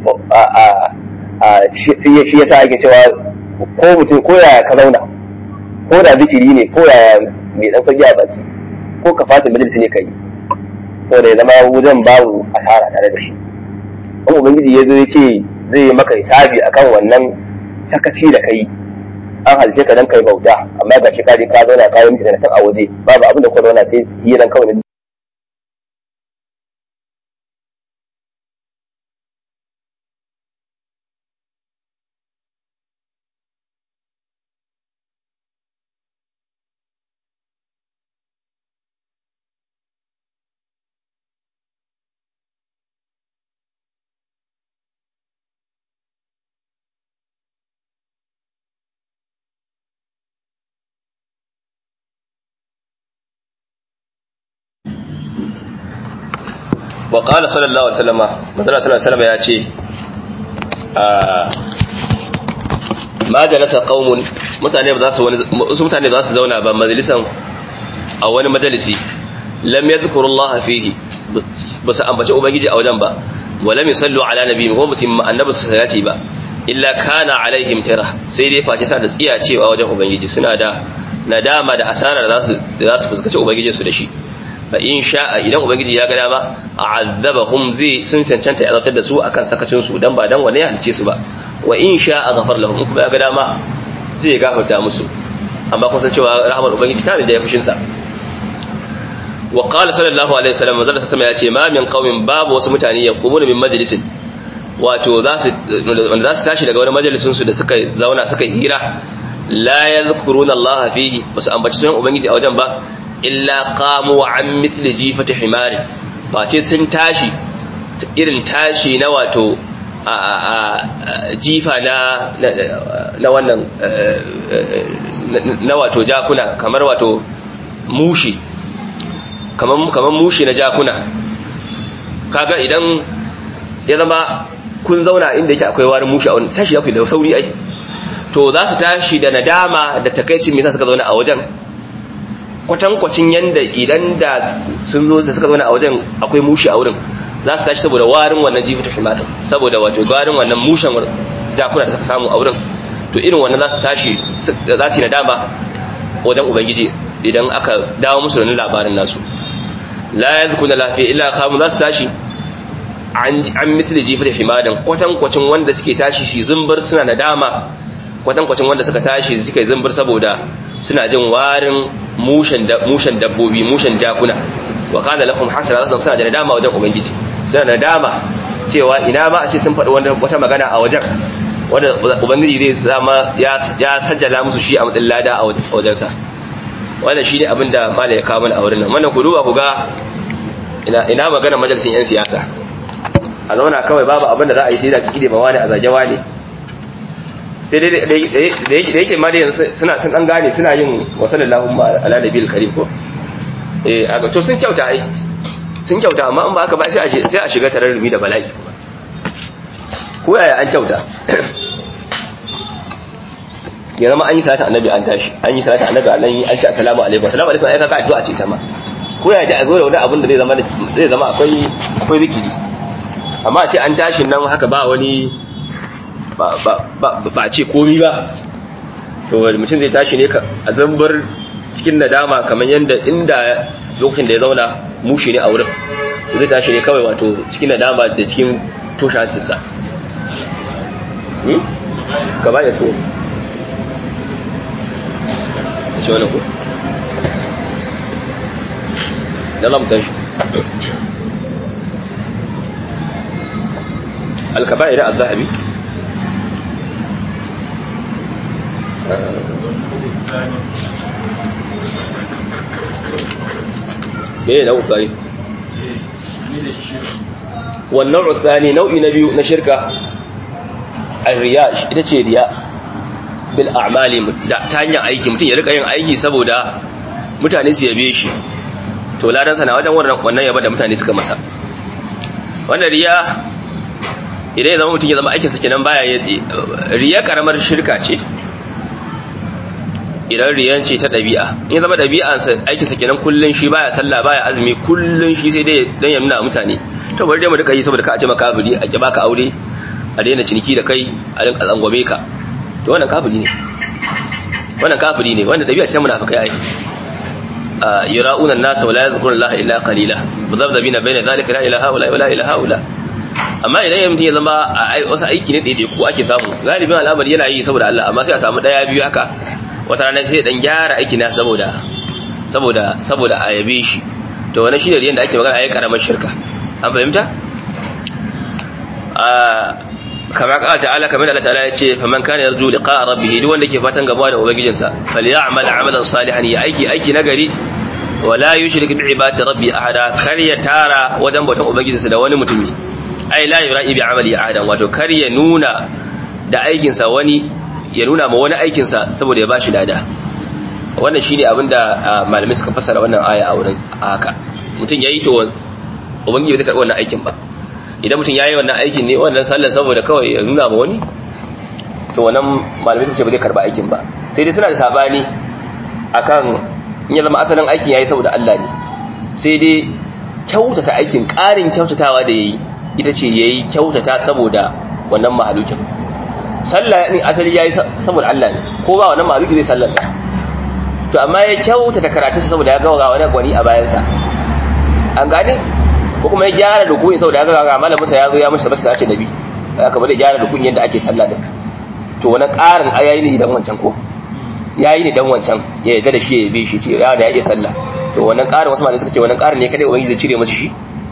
shi yasa ake cewa ko mutum ko yaya ka zauna ko da zikiri ne ko yaya mai dan sauki a baki ko ka fata majalisi ne kai saboda ya zama wajen babu asara tare da shi in ubangiji ya zo ya ce zai maka hisabi akan wannan sakaci da kai an halice ka dan kai bauta amma ga shi ka je ka zauna ka yi mutane a waje babu abin da kuma zauna sai hiran kawai wa qala sallallahu alaihi wasallam manzala sallallahu alaihi wasallam ya ce ma jalasa qaumun mutane ba za su wani su mutane za su zauna ba majalisan a wani majalisi lam yadhkuru Allah fihi ba su ambaci ubangiji a wajen ba wa lam yusallu ala nabiyyi ko musim annabi su salati ba illa kana alaihim tira sai dai face sa da tsiya cewa wajen ubangiji suna da nadama da asara da za su da za su fuskaci ubangiji su da shi fa in sha'a idan ubangiji ya ga dama a'azzabahum zai sun cancanta ya zartar da su akan sakacin su dan ba dan wani ya halice su ba wa in sha'a ghafar lahum in kuma ya ga dama zai ya gafarta musu amma kun san cewa rahmar ubangiji ta da ya fushin sa wa qala sallallahu alaihi wasallam manzo sallallahu ya ce ma min qaumin babu wasu mutane ya qumuna min majlisin wato za su wanda za su tashi daga wani majalisin su da suka zauna suka hira la yadhkuruna Allah fihi basu ambaci sunan ubangiji a wajen ba illa qamu an mithli jifati himari face sun tashi irin tashi na wato jifa na na wannan na wato jakuna kamar wato mushi kamar kamar mushi na jakuna kaga idan ya zama kun zauna inda yake akwai warin mushi a wani tashi ya fi da sauri ai to za su tashi da nadama da takaicin me yasa suka zauna a wajen kwatankwacin yanda idan da sun zo suka zauna a wajen akwai mushi a wurin za su tashi saboda warin wannan jifatu himatin saboda wato warin wannan mushen jakuna da suka samu a wurin to irin wannan za su tashi za su yi nadama wajen ubangiji idan aka dawo musu da labarin nasu la yadhkuna lafiya illa kamun za su tashi an misli jifatu himatin kwatankwacin wanda suke tashi shi zumbar suna nadama kwatankwacin wanda suka tashi suka yi zumbar saboda suna jin warin mushen dabbobi mushen jakuna wa kana lahum hasara zasu suna da nadama wajen ubangiji suna da nadama cewa ina ma a ce sun faɗi wata magana a wajen wanda ubangiji zai zama ya sajjala musu shi a matsayin lada a wajensa wannan shi ne abin da mala ya kawo mana a wurin nan wannan ku duba ku ga ina magana majalisin yan siyasa a zauna kawai babu abin da za a yi sai da ciki da mawani a zagewa ne sai dai da yake ma dai suna sun dan gane suna yin wasallallahu ala nabiyil karim ko eh aga to sun kyauta ai sun kyauta amma in ba aka ba sai a sai a shiga tararrumi da bala'i kuma ko yaya an kyauta ya zama an yi salatu annabi an tashi an yi salatu annabi an yi an ce assalamu alaikum assalamu alaikum ai kaga addu'a ce ta ma ko yaya da zo da wani abin da zai zama zai zama akwai akwai zikiri amma a ce an tashi nan haka ba wani ba ce komi ba to mutum zai tashi ne a zambar cikin nadama kamar yadda inda lokacin da ya zauna mushi ne a wurin zai tashi ne kawai wato cikin nadama da cikin toshe hancinsa gaba ya to shi wani ku da lamtar shi alkaba'ir al-zahabi me na ukari wannan utsani nau'i na biyu na shirka riya ita ce riya bil a'mali da ta hanyar aiki mutum ya rika yin aiki saboda mutane su yabe shi to ladan sana wajen wannan wannan yaba da mutane suka masa wannan riya idan ya zama mutum ya zama aikin sa kenan baya riya karamar shirka ce idan riyan ce ta ɗabi'a in zama ɗabi'ansa aikinsa kenan kullun shi baya sallah baya azumi kullun shi sai dai dan ya nuna mutane to bari dai mu duka yi saboda ka a ce maka kafiri a ki baka aure a daina ciniki da kai a rinka tsangwame ka to wannan kafiri ne wannan kafiri ne wanda ɗabi'a ce ta munafikai ai yura'una an-nas wa la yadhkuruna Allah illa qalila mudhabdhabina bayna dhalika la ilaha illa wa la ilaha illa amma idan ya mutum ya zama a wasu aiki ne daidai ko ake samu galibin al'amari yana yi saboda Allah amma sai a samu daya biyu haka wata rana sai dan gyara aiki na saboda saboda saboda a yabe shi to wannan shine riyan da ake magana ayi karamar shirka an fahimta a kama ka ta'ala kamar Allah ta'ala ya ce faman kana yarju liqa rabbih duk wanda ke fatan gaba da ubangijinsa falyamal amalan salihan ya aiki aiki nagari wala yushrik bi ibadati rabbi ahada kar ya tara wajen bautan ubangijinsa da wani mutumi ai la yura'i bi amali ahadan wato kar ya nuna da aikinsa wani ya nuna ma wani aikinsa saboda ya bashi lada wannan shine abin da malamai suka fassara wannan aya a wurin haka mutum yayi to ubangiji bai karɓi wannan aikin ba idan mutum yayi wannan aikin ne wannan sallar saboda kawai ya nuna ma wani to wannan malamai suka ce ba zai karɓi aikin ba sai dai suna da sabani akan in ya zama asalin aikin yayi saboda Allah ne sai dai kyautata aikin ƙarin kyautatawa da yayi ita ce yayi kyautata saboda wannan mahalukin sallah din asali yayi saboda Allah ne ko ba wannan maluki zai sallarsa to amma ya kyautata karatu saboda ya ga wani gwani a bayansa an gane ko kuma ya gyara rukuni saboda ya ga malamin sa ya zo ya mishi basu da nabi aka bada gyara rukuni yadda ake sallah din to wannan karin ayayi ne idan wancan ko yayi ne dan wancan ya yarda da shi ya yabe shi ce ya da ya iya sallah to wannan karin wasu malamai suka ce wannan karin ne kadai ubangiji zai cire masa shi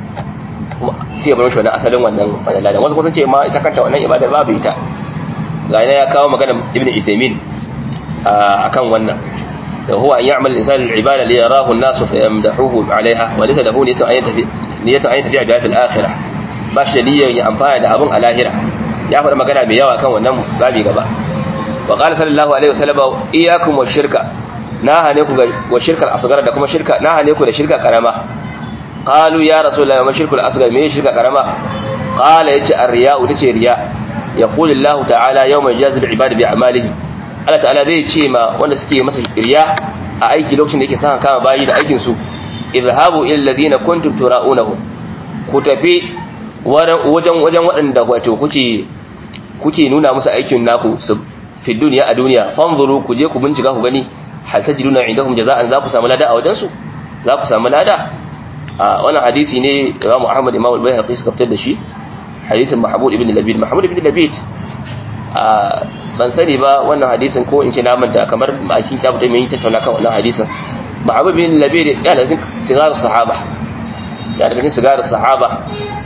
sai ya bar shi wannan asalin wannan wannan wasu kuma sun ce ma ita kanta wannan ibadar babu ita gane ya kawo magana ibn Uthaymeen akan wannan da huwa an ya'mal al-insan al-ibada li yarahu an-nas fa yamdahuhu 'alayha wa laysa lahu niyyatu an yantafi niyyatu an yantafi bi al-akhirah ba shi niyyar ya amfana da abun a lahira ya faɗa magana mai yawa kan wannan babi gaba wa qala sallallahu alaihi wasallam iyyakum wa shirka na hane ku wa shirkal asghar da kuma shirka na hane ku da shirka karama qalu ya rasulullahi ma shirkul asghar me shirka karama qala yace ar-riya'u tace riya' يقول الله تعالى يوم يجازي العباد بأعمالهم Allah ta'ala zai ce ma wanda suke masa riya a aiki lokacin da yake sa kama bayi da aikin su izhabu ila alladhina kuntum tura'unahum ku tafi wajen wajen waɗanda wato kuke kuke nuna musu aikin naku su fi duniya a duniya fanzuru ku je ku bincika ku gani hal tajiduna indahum jaza'an za ku samu lada a wajen su za ku samu lada a wannan hadisi ne Imam Ahmad Imam Al-Baihaqi suka fitar da shi hadisin Mahmud ibn Labid Mahmud ibn Labid a ban sani ba wannan hadisin ko in ce na manta kamar a cikin kitabu ta mai tattauna kan wannan hadisin Mahmud ibn Labid ya daga cikin sigar sahaba ya daga cikin sigar sahaba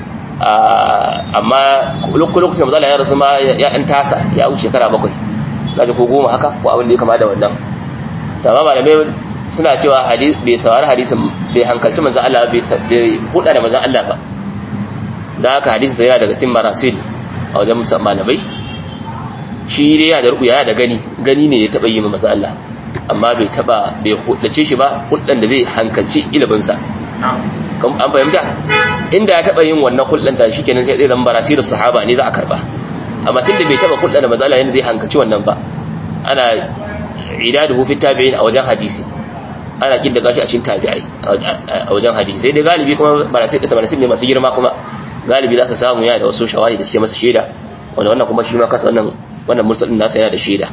amma lokacin da mazala ya rasu ma ya ɗan tasa ya wuce shekara bakwai zaji ko goma haka ko abin da ya kama da wannan da ma malamai suna cewa bai saurari hadisin bai hankalci manzan Allah bai huda da manzan Allah ba da haka hadisin yana daga cikin marasil a wajen malamai shi dai yana da ruku yana da gani gani ne ya taba yi ma manzan Allah amma bai taba bai hudace shi ba hudan da zai hankalci iliminsa an fahimta inda ya taba yin wannan hulɗanta shi kenan sai zai zama barasiru sahaba ne za a karba amma tunda bai taba hulɗa da matsala yadda zai hankaci wannan ba ana idadu fi tabi'in a wajen hadisi ana kin da gashi a cikin tabi'ai a wajen hadisi sai dai galibi kuma barasir da barasir ne masu girma kuma galibi za ka samu yana da wasu shawahi da suke masa shaida wanda wannan kuma shi ma kasa wannan wannan mursalin nasa yana da shaida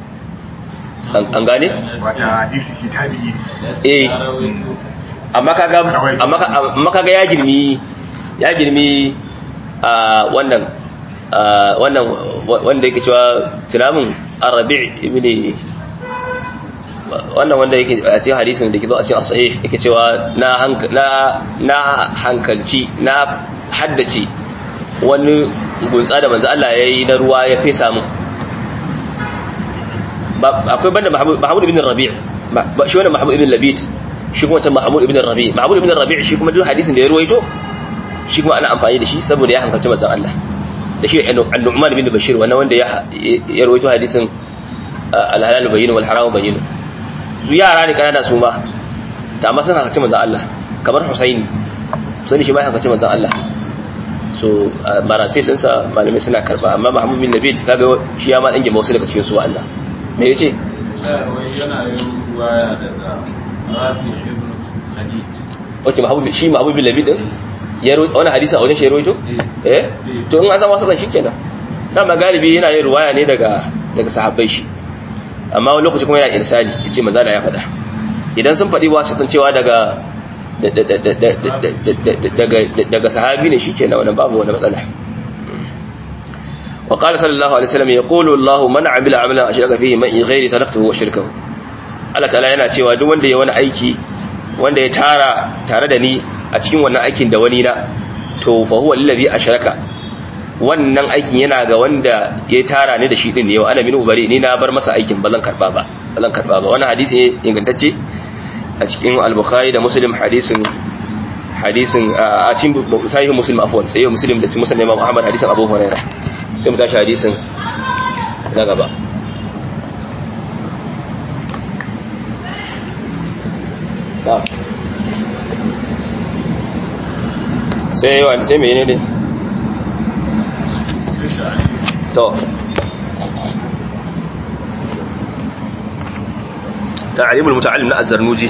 an gane wata hadisi shi tabi'i eh amma kaga amma kaga ya girmi ya girmi a wannan wannan wanda yake cewa tunamin arabi ibn wannan wanda yake a cikin hadisin da ke zo a cikin sahih yake cewa na na na hankalci na haddace wani gunsa da manzo Allah yayi na ruwa ya fesa mu akwai banda Mahmud ibn Rabi' shi wannan Mahmud ibn Labid shi kuma can Mahmud ibn Rabi Mahmud ibn Rabi shi kuma duk hadisin da ya ruwaito shi kuma ana amfani da shi saboda ya hankalci manzon Allah da shi An-Nu'man ibn Bashir wannan wanda ya ya ruwaito hadisin al-halal bayyin wal haram bayyin su yara ne kanana su ma da amma sun hakace manzon Allah kamar Husaini Husaini shi ma hakace manzon Allah so marasil dinsa malamai suna karba amma Muhammad bin Nabi kaga shi ya ma dange wasu daga cikin su Allah me yace yana yin ruwaya daga Rafi ibn Khadij wace Muhammad shi Muhammad bin Nabi din ya wani hadisi a wajen shi rojo eh to in an san wasu ban shikenan dama galibi yana yin ruwaya ne daga daga sahabbai shi amma wani lokaci kuma yana irsali yace maza da ya faɗa idan sun faɗi wasu sun cewa daga daga sahabi ne shikenan wannan babu wani matsala وقال صلى الله عليه وسلم يقول الله من عمل عملا اشرك فيه من غير تركته وشركه Allah ta'ala yana cewa duk wanda ya wani aiki wanda ya tara tare da ni a cikin wannan aikin da wani na to fa huwa lillazi ashraka wannan aikin yana ga wanda ya tara ni da shi din ne wa ana min ubari ni na bar masa aikin ba zan karba ba ba zan karba ba wannan hadisi ne ingantacce a cikin al-bukhari da muslim hadisin hadisin a cikin sahih muslim afwan sai muslim da muslim imam ahmad hadisin abu hurairah sai mu tashi hadisin na gaba sai yawa sai mene ne to تعليم المتعلم na الزرنوجي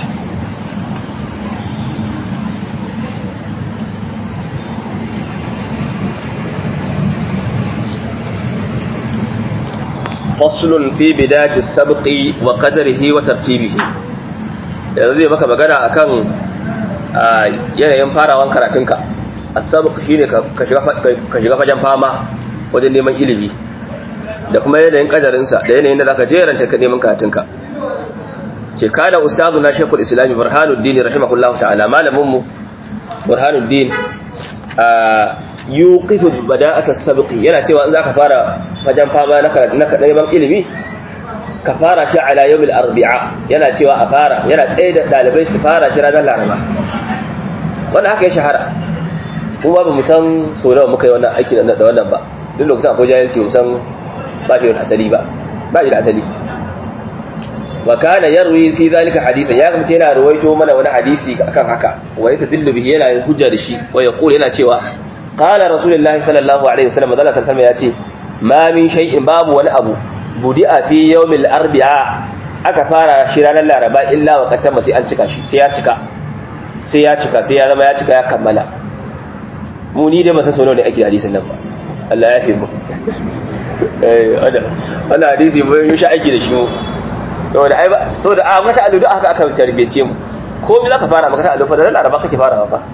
فصل في بداية السبق وقدره وترتيبه yanzu zai maka magana akan yanayin farawan karatunka asabq shine ka shiga fajen fama wajen neman ilimi da kuma yanayin kadarinsa da yanayin da zaka jeranta ka neman karatunka ce kana ustazu na shekul islami burhanuddin rahimahullahu ta'ala malamin mu burhanuddin yuqifu bada'at as-sabq yana cewa in zaka fara fajen fama na neman ilimi ka fara shi ala yawmil arbi'a yana cewa a fara yana tsaye da dalibai su fara shi ranar laraba wannan haka ya shahara kuma ba mu san so nawa muka yi wannan aiki da wannan ba duk lokacin akwai jahilci mu san ba shi da asali ba ba shi da asali wa kana yarwi fi zalika hadithan ya kamce yana ruwaito mana wani hadisi akan haka wa yastadillu bihi yana hujja da shi wa yaqul yana cewa qala rasulullahi sallallahu alaihi wasallam Allah sallallahu alaihi wasallam ya ce ma min shay'in babu wani abu budi'a fi yawmil arbi'a aka fara shi ranar laraba illa wa katama sai an cika shi sai ya cika sai ya cika sai ya zama ya cika ya kammala mu ni dai ba san sono da ake hadisin nan ba Allah ya fi mu eh wannan hadisi mu yi shi aiki da shi mu saboda ai ba saboda a mata aludu aka aka tarbiyece mu ko me zaka fara maka aludu fa da laraba kake fara ba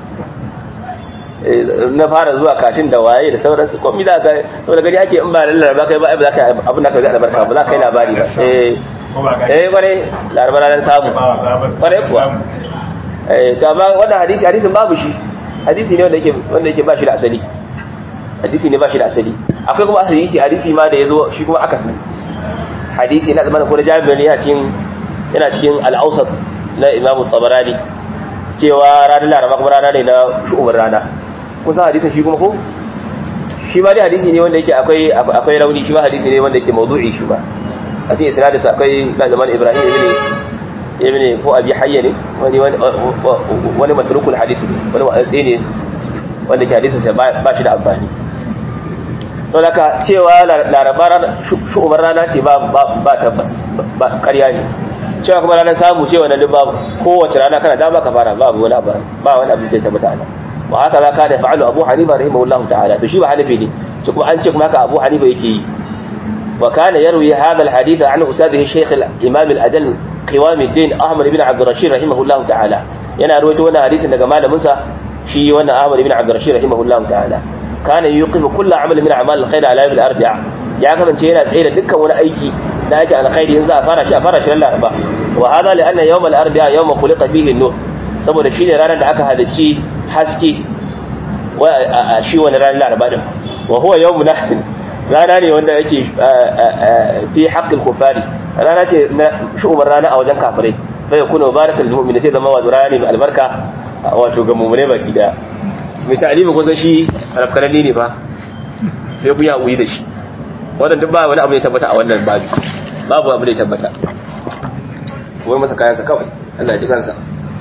na fara zuwa katin da waye da sauransu ko mi za ka saboda gani ake in ba laraba kai ba ai ba za ka abin da ka ga albarka ba za ka yi labari ba eh eh kware laraba ranar samu kware kuwa eh to amma wannan hadisi hadisin babu shi hadisi ne wanda yake wanda yake ba shi da asali hadisi ne ba shi da asali akwai kuma hadisi hadisi ma da yazo shi kuma akasi hadisi na zamanin ko da jami'in ne yana cikin yana cikin al-awsat na Imam Tabarani cewa ranar Laraba kuma rana ne na shu'umar rana kusa hadisin shi kuma ko shi ma dai hadisi ne wanda yake akwai akwai rauni shi ma hadisi ne wanda yake mawdu'i shi ba a cikin isnadin sa akwai na zaman Ibrahim ibn ibn ko Abi Hayya ne wani wani matrukul hadith wani wa'azi ne wanda ke hadisin sa ba shi da amfani to daga cewa laraba shu'umar rana ce ba ba tabbas ba ƙarya ne cewa kuma ranar samu cewa na duk babu kowace rana kana dama ka fara babu wani abu ba wani abu da ya tabbata ana wa haka za ka da fa'alu abu hanifa rahimahullahu ta'ala to shi ba hanifi ne shi kuma an ce kuma haka abu hanifa yake yi wa kana yarwi hadha alhadith an ustadihi shaykh al-imam al-ajal qiwam ad-din ahmad ibn abd rashid rahimahullahu ta'ala yana rawaito wannan hadisin daga malamin sa shi wannan ahmad ibn abd rashid rahimahullahu ta'ala kana yuqifu kullu amal min a'mal al-khair ala yawm al-arba'a ya kasance yana tsaye da dukkan wani aiki da ake alkhairi in za a fara shi a fara shi ran laraba wa hada li anna yawm al-arba'a yawm khuliqa fihi an-nur saboda shine ranar da aka halicci haske wa shi wani ranar laraba din wa huwa yawm nahsin rana ne wanda yake fi haqqil kufari rana ce na shu'umar rana a wajen kafirai fa yakunu barakal lil mu'minin sai zama wa rana ne albarka wato ga mu'mine baki daya mai ta'alimi kusan shi harafkananni ne ba sai ku yi haƙuri da shi wannan duk ba wani abu ne tabbata a wannan babi babu abu da ya tabbata kuma masa kayansa kawai Allah ya ji kansa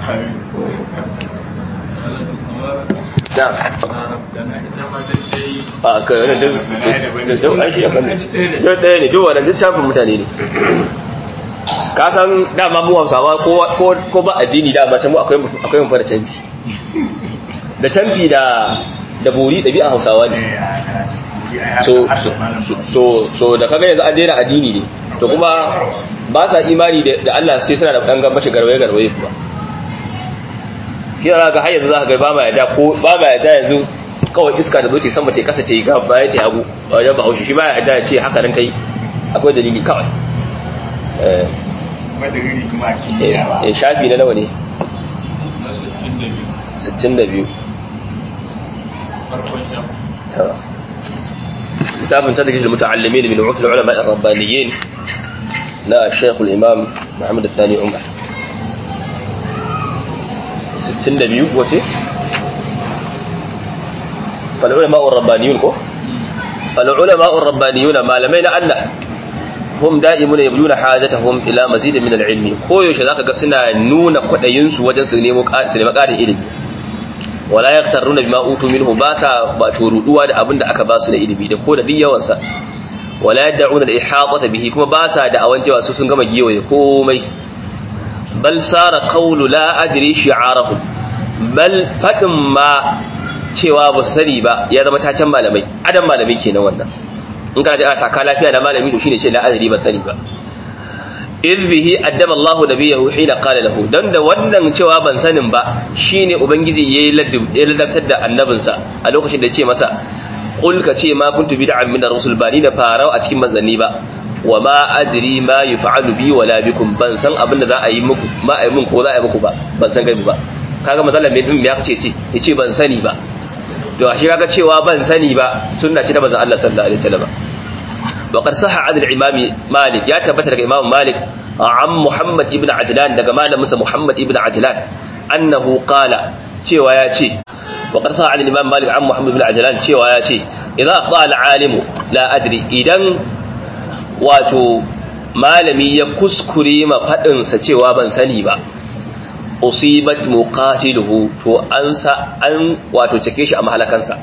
na a kai wani duk duk an shi ya kan duk ɗaya ne duk wannan duk shafin mutane ne ka san dama mu hausawa ko ba addini dama can mu akwai akwai mun fara canfi da canfi da da bori ɗabi'a hausawa ne so so so da kaga yanzu an daina addini ne to kuma ba sa imani da Allah sai suna da ɗan gambashi garwaye garwaye kuma kira ga har yanzu za ka ga ba ma yadda ko ba ma yadda yanzu kawai iska da zo ce sama ce kasa ce ga baya ce hagu wajen ba haushi shi ba ya yadda ya ce haka nan kai akwai dalili kawai eh madariri kuma a kimiyya ba eh shafi na nawa ne na 62 62 farkon shafi تمام كتاب تدريج المتعلمين من عرف العلماء الربانيين لا الشيخ الإمام محمد الثاني عمر ستين نبيو قوتي فالعلماء الربانيون كو فالعلماء الربانيون ما لمين أنه هم دائمون يبلون حاجتهم إلى مزيد من العلم كو يوشي ذاك قصنا نون قد ينسو وجن سنمو قاد إلمي wala yaktaruna bima utu minhu ba sa wato ruduwa da abinda aka ba su da ilimi da ko da duk yawan sa wala yad'una al-ihata bihi kuma ba sa da awan cewa su sun gama giyoye komai bal sara qawlu la adri shi'arahu bal fadin ma cewa ba su sani ba ya zama tacan malamai adam malamai kenan wannan in ka ji a taka lafiya da malami to shine ce la adri ba sani ba iz bihi addaba Allahu nabiyahu hina qala lahu dan da wannan cewa ban sanin ba shine ubangiji yayi ladabtar da annabinsa a lokacin da ya ce masa qul ka ce ma kuntu bid'an min ar-rusul ba ni da farau a cikin manzanni ba wa ma adri ma yuf'alu bi wala bikum ban san abin da za a yi muku ma a yi mun ko za a yi muku ba ban san gaibi ba kaga matsalar mai din ya kace ce yace ban sani ba to ashe kaga cewa ban sani ba sunna ce ta manzon Allah sallallahu alaihi wasallam وقد صح عن الإمام مالك يا تبت لك إمام مالك عن محمد ابن عجلان دقى مالا مسا محمد ابن عجلان أنه قال شي وياتي وقد صح عن الإمام مالك عن محمد بن عجلان شي وياتي إذا أخطأ العالم لا أدري إذن واتو malami ya kuskure ma faɗinsa cewa ban sani ba usibat muqatiluhu to an sa an wato cike shi a mahalakansa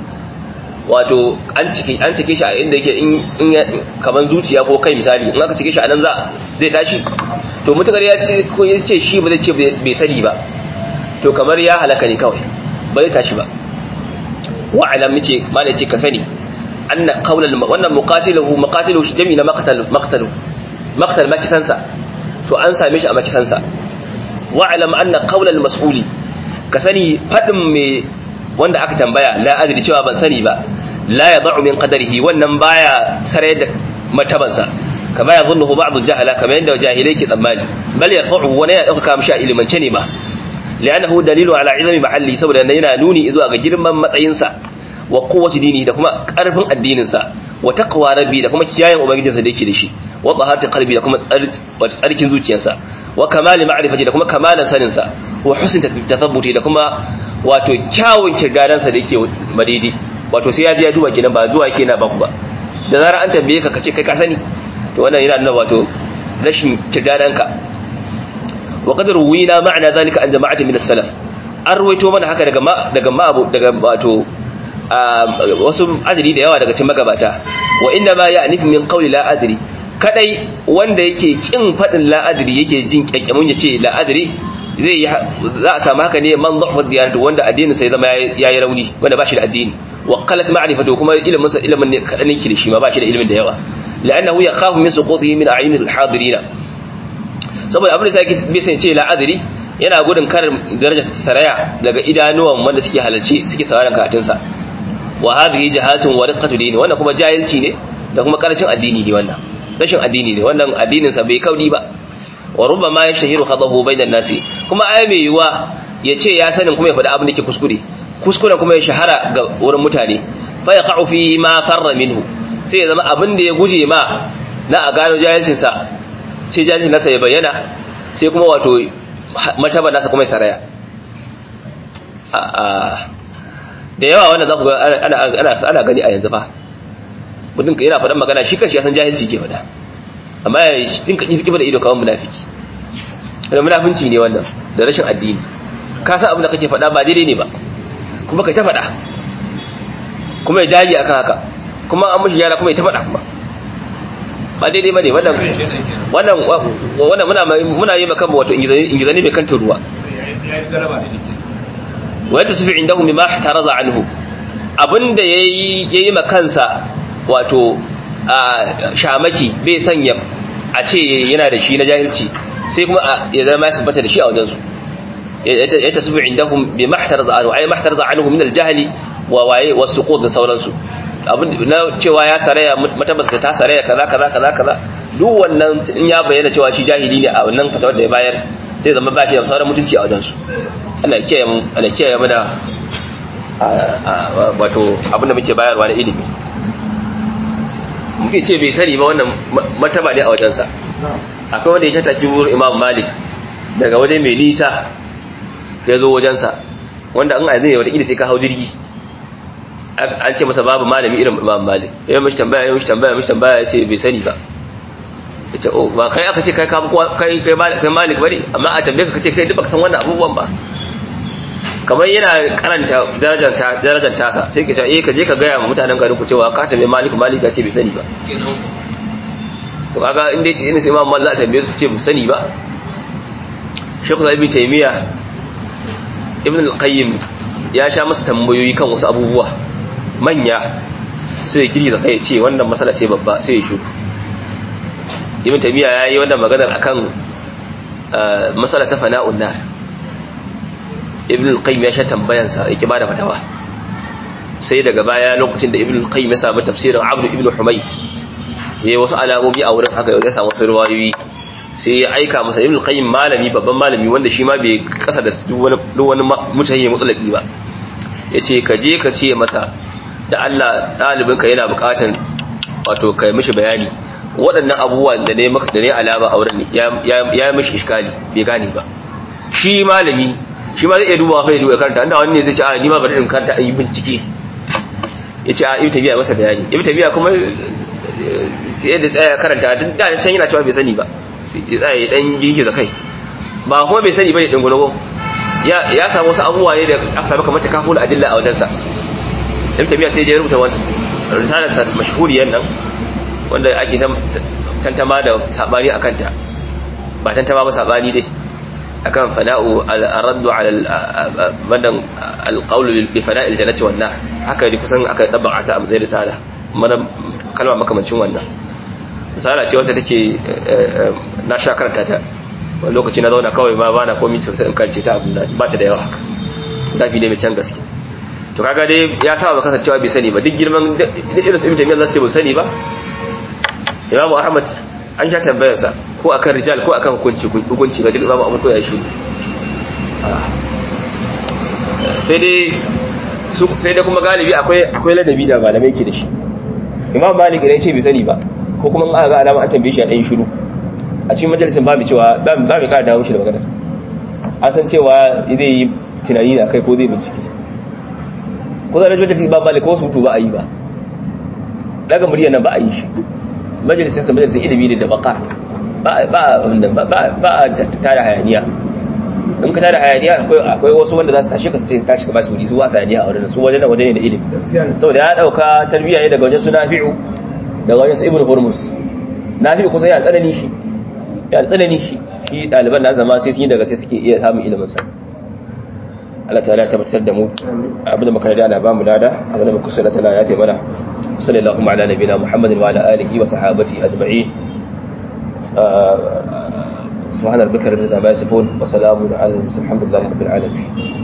wato an cike an cike shi a inda yake in kaman zuciya ko kai misali in aka cike shi a nan za zai tashi to mutakar ya ce ko ya ce shi ba zai ce bai sani ba to kamar ya halaka ne kawai ba zai tashi ba wa alam ce malai ce ka sani anna qawla wannan muqatiluhu muqatiluhu shi jami'i na maqtal maqtalu maqtal makisansa to an same shi a makisansa wa alam anna qawla al-mas'uli ka sani fadin me wanda aka tambaya la adri cewa ban sani ba la yad'u min qadarihi wannan baya sare da matabansa kama yadhunnu ba'd al-jahala kama yanda jahilai ke tsammani bal yarfa'u wani ya dauka mishi a ilimance ne ma li'annahu dalilu ala izami mahalli saboda yana nuni zuwa ga girman matsayinsa wa quwwati dini da kuma karfin addinin sa wa taqwa rabbi da kuma kiyayen ubangijinsa da yake da shi wa taharati qalbi da kuma tsarkin zuciyarsa wa kamali ma'rifati da kuma kamalan saninsa wa husn tathabbuti da kuma wato kyawun kirdadansa da yake madidi wato sai ya je ya duba kenan ba zuwa yake na baku ba da zarar an tambaye ka kace kai ka sani to wannan yana nuna wato rashin kirdadanka wa qad ruwina ma'ana zalika an jama'atin min as-salaf an ruwaito mana haka daga daga ma'abu daga wato wasu adri da yawa daga cikin magabata wa inna ma ya'nifu min qawli la adri kadai wanda yake kin fadin la adri yake jin kyakkyamun yace la adri zai yi za a samu haka ne man dhafa diyanatu wanda addinin sai zama yayi rauni wanda ba shi da addini wa qalat ma'rifatu kuma ilimin sa ilimin ne kadan yake da shi ma ba shi da ilimin da yawa la'annahu yakhafu min suqutihi min a'yun al-hadirin saboda abin da sai bai san ce la adri yana gudun kar darajar saraya daga idanuwan wanda suke halarci suke sauraron karatun sa wa hadhihi jahatun wa riqatu dini wannan kuma jahilci ne da kuma karancin addini ne wannan rashin addini ne wannan addinin sa bai kaudi ba wa rubbama yashhiru khadahu bainan nasi kuma ai mai yiwa yace ya sanin kuma ya faɗi abin da ke kuskure kuskuren kuma ya shahara ga wurin mutane fa yaqa'u fi ma farra minhu sai ya zama abin da ya guje ma na a gano jahilcin sa sai jahilcin nasa ya bayyana sai kuma wato martaba nasa kuma ya saraya da yawa wanda za ku ga ana ana gani a yanzu fa mutum yana faɗan magana shi kanshi ya san jahilci ke faɗa amma ya dinka kifi da ido kawai munafiki da munafinci ne wannan da rashin addini ka san abin da kake faɗa ba daidai ne ba kuma kai ta faɗa kuma ya dage akan haka kuma an mushi yara kuma ya ta faɗa kuma ba daidai ba ne wannan wannan wannan muna muna yi maka wato ingizani mai kanta ruwa wa yatasifu indahu mimma ihtaraza anhu abinda yayi yayi makansa wato shamaki bai sanya a ce yana da shi na jahilci sai kuma ya zama ya tabbata da shi a wajensu ya tasifu indahum bi mahtaraza anhu ay mahtaraza anhu min al-jahli wa waye wa suqut da sauransu abin na cewa ya saraya matabas da ta saraya kaza kaza kaza kaza duk wannan in ya bayyana cewa shi jahili ne a wannan fatawar da ya bayar sai zama ba shi da sauran mutunci a wajensu Allah ya kiyaye mu Allah ya kiyaye mu da wato abin da muke bayarwa na ilimi muke ce bai sani ba wannan martaba ne a wajensa akwai wanda ya tattaki wurin imam malik daga waje mai nisa ya zo wajensa wanda an aizai watakila sai ka hau jirgi an ce masa babu malami irin imam malik ya mishi tambaya ya mishi tambaya mishi tambaya ya ce bai sani ba ya ce oh ba kai aka ce kai kai kai malik bane amma a tambaye ka ce kai duk baka san wannan abubuwan ba kamar yana karanta darajar tasa sai ka ce eh ka je ka gaya ma mutanen garin ku cewa ka tambaye malik malik ya ce bai sani ba to kaga inda ina sai imam malik za a tambaye su ce bai sani ba shekhu ibn taymiya ibn al-qayyim ya sha masa tambayoyi kan wasu abubuwa manya sai giri da kai ce wannan masala ce babba sai ya shuku ibn taymiya yayi wannan maganar akan masala ta fana'un nar ibn al-qayyim ya sha tambayansa yake bada fatawa sai daga baya lokacin da ibn al-qayyim ya samu tafsirin abd ibn humayd yayi wasu alamomi a wurin haka ya samu wasu riwayoyi sai ya aika masa ibn al-qayyim malami babban malami wanda shi ma bai kasa da duk wani duk wani mutane mutsalaki ba yace ka je ka ce masa da Allah dalibinka yana bukatan wato kai mishi bayani waɗannan abubuwan da ne maka da ne alama a wurin ya ya mishi iskali bai gane ba shi malami shi ma zai iya dubawa kai duba karanta inda wani ne zai ce a ni ma bari in karanta ayi bincike yace a ibn tabiya masa bayani ibn tabiya kuma sai da tsaya karanta tun da can yana cewa bai sani ba sai ya tsaya ya dan girgiza kai ba kuma bai sani bane dingulo ya ya samu wasu abubuwa ne da aka samu kamar takaful adilla a wajensa ibn tabiya sai ya rubuta wannan risalar sa mashhuriyar nan wanda ake tantama da sabani akan ta ba tantama ba sabani dai akan fana'u al-raddu ala madan al-qawl bi fana'i al-jannati wan nar haka ne kusan aka dabba ta zai risala mana kalma makamancin wannan misala ce wacce take na sha karanta ta wani lokaci na zauna kawai ma bana komi sosai in karce ta abin da ba ta da yawa haka zafi ne mai can gaske to kaga dai ya saba baka cewa bai sani ba duk girman duk irin su ibn taymiyyah zasu ce bai sani ba imamu ahmad an sha tambayarsa ko akan rijal ko akan hukunci hukunci ga duk imamu ahmad ko ya shi sai dai su sai dai kuma galibi akwai akwai ladabi da malamai ke da shi imam malik ne ce bai sani ba ko kuma in aka ga alama an tambaye shi a ɗan shiru a cikin majalisin ba mu cewa ba mu ƙara dawo shi da magana an san cewa zai yi tunani da kai ko zai bincike ko zai majalisin imam malik ko sutu ba a yi ba daga murya nan ba a yi shi majalisin sa majalisin ilimi ne da baka ba ba ba a tada hayaniya in ka tada hayaniya akwai wasu wanda za su tashi ka su tashi ka ba su wuri su wasa hayaniya a wurin su wajen waje ne da ilimi saboda ya dauka tarbiyya ne daga wajen su nafi'u daga wajen su ibnu hurmus nafi'u kusa ya tsanani shi ya tsanani shi shi daliban na zama sai sun yi daga sai suke iya samun ilimin sa Allah ta'ala tabbatar da mu abin da muka yi da Allah ba mu dada abin da muka kusa da tana ya ce mana sallallahu ala nabiyina muhammadin wa ala alihi wa sahabati ajma'in سبحان ربك رب العزة عما يصفون وسلام على المرسلين الحمد لله رب العالمين